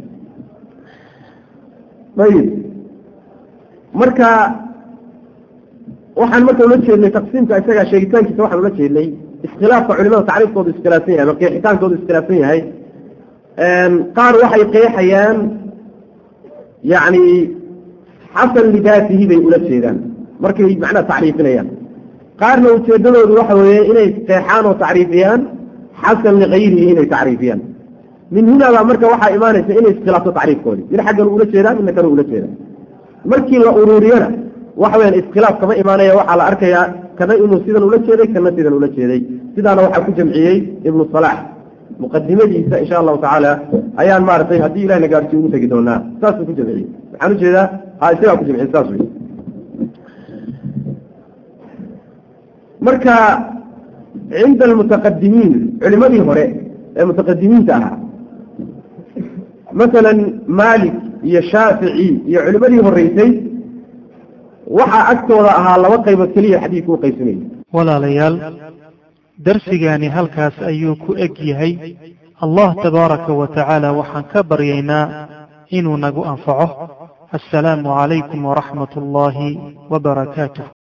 ayib marka waxaan marka ula jeednay taqsiimka isaga sheegitaankiisa waxaan ula jeednay iskhilaafka culimada tacriifkoodu iskhilaafsan yahay ama qeexitaankoodu iskhilaafsan yahay qaar waxay qeexayaan yani xasan lidaatihi bay ula jeedaan markay macnaha tacriifinayaan qaarna ujeedadoodu waxa weeye inay qeexaan oo tacriifiyaan xasan ligayrihi inay tacriifiyaan min hunaabaa marka waxaa imaanaysa inay iskhilaafto tacriifkoodii mid xaggan ula jeedaa midna kale ula jeedaa markii la uruuriyana waxa weyaan iskhilaaf kama imaanaya waxaa la arkayaa kana inuu sidan ula jeeday kana sidan ula jeeday sidaana waxaa ku jamciyey ibnu salaax muqadimadiisa insha allahu tacaala ayaan maaragtay haddii ilahi na gaarsiyo ugu tegi doonaa saasuu ku jamciyey waxaan ujeedaa ha isagaa ku jamciyey saas wey marka cinda almutaqadimiin culimadii hore ee mutaqadimiinta ahaa masalan maalik iyo shaafici iyo culimadii horeysay waxaa agtooda ahaa laba qaybood keliya xadiidku u qaybsamayay walaalayaal darsigaani halkaas ayuu ku eg yahay allah tabaaraka wa tacaala waxaan ka baryaynaa inuu nagu anfaco assalaamu calaykum waraxmat ullaahi wabarakaatuh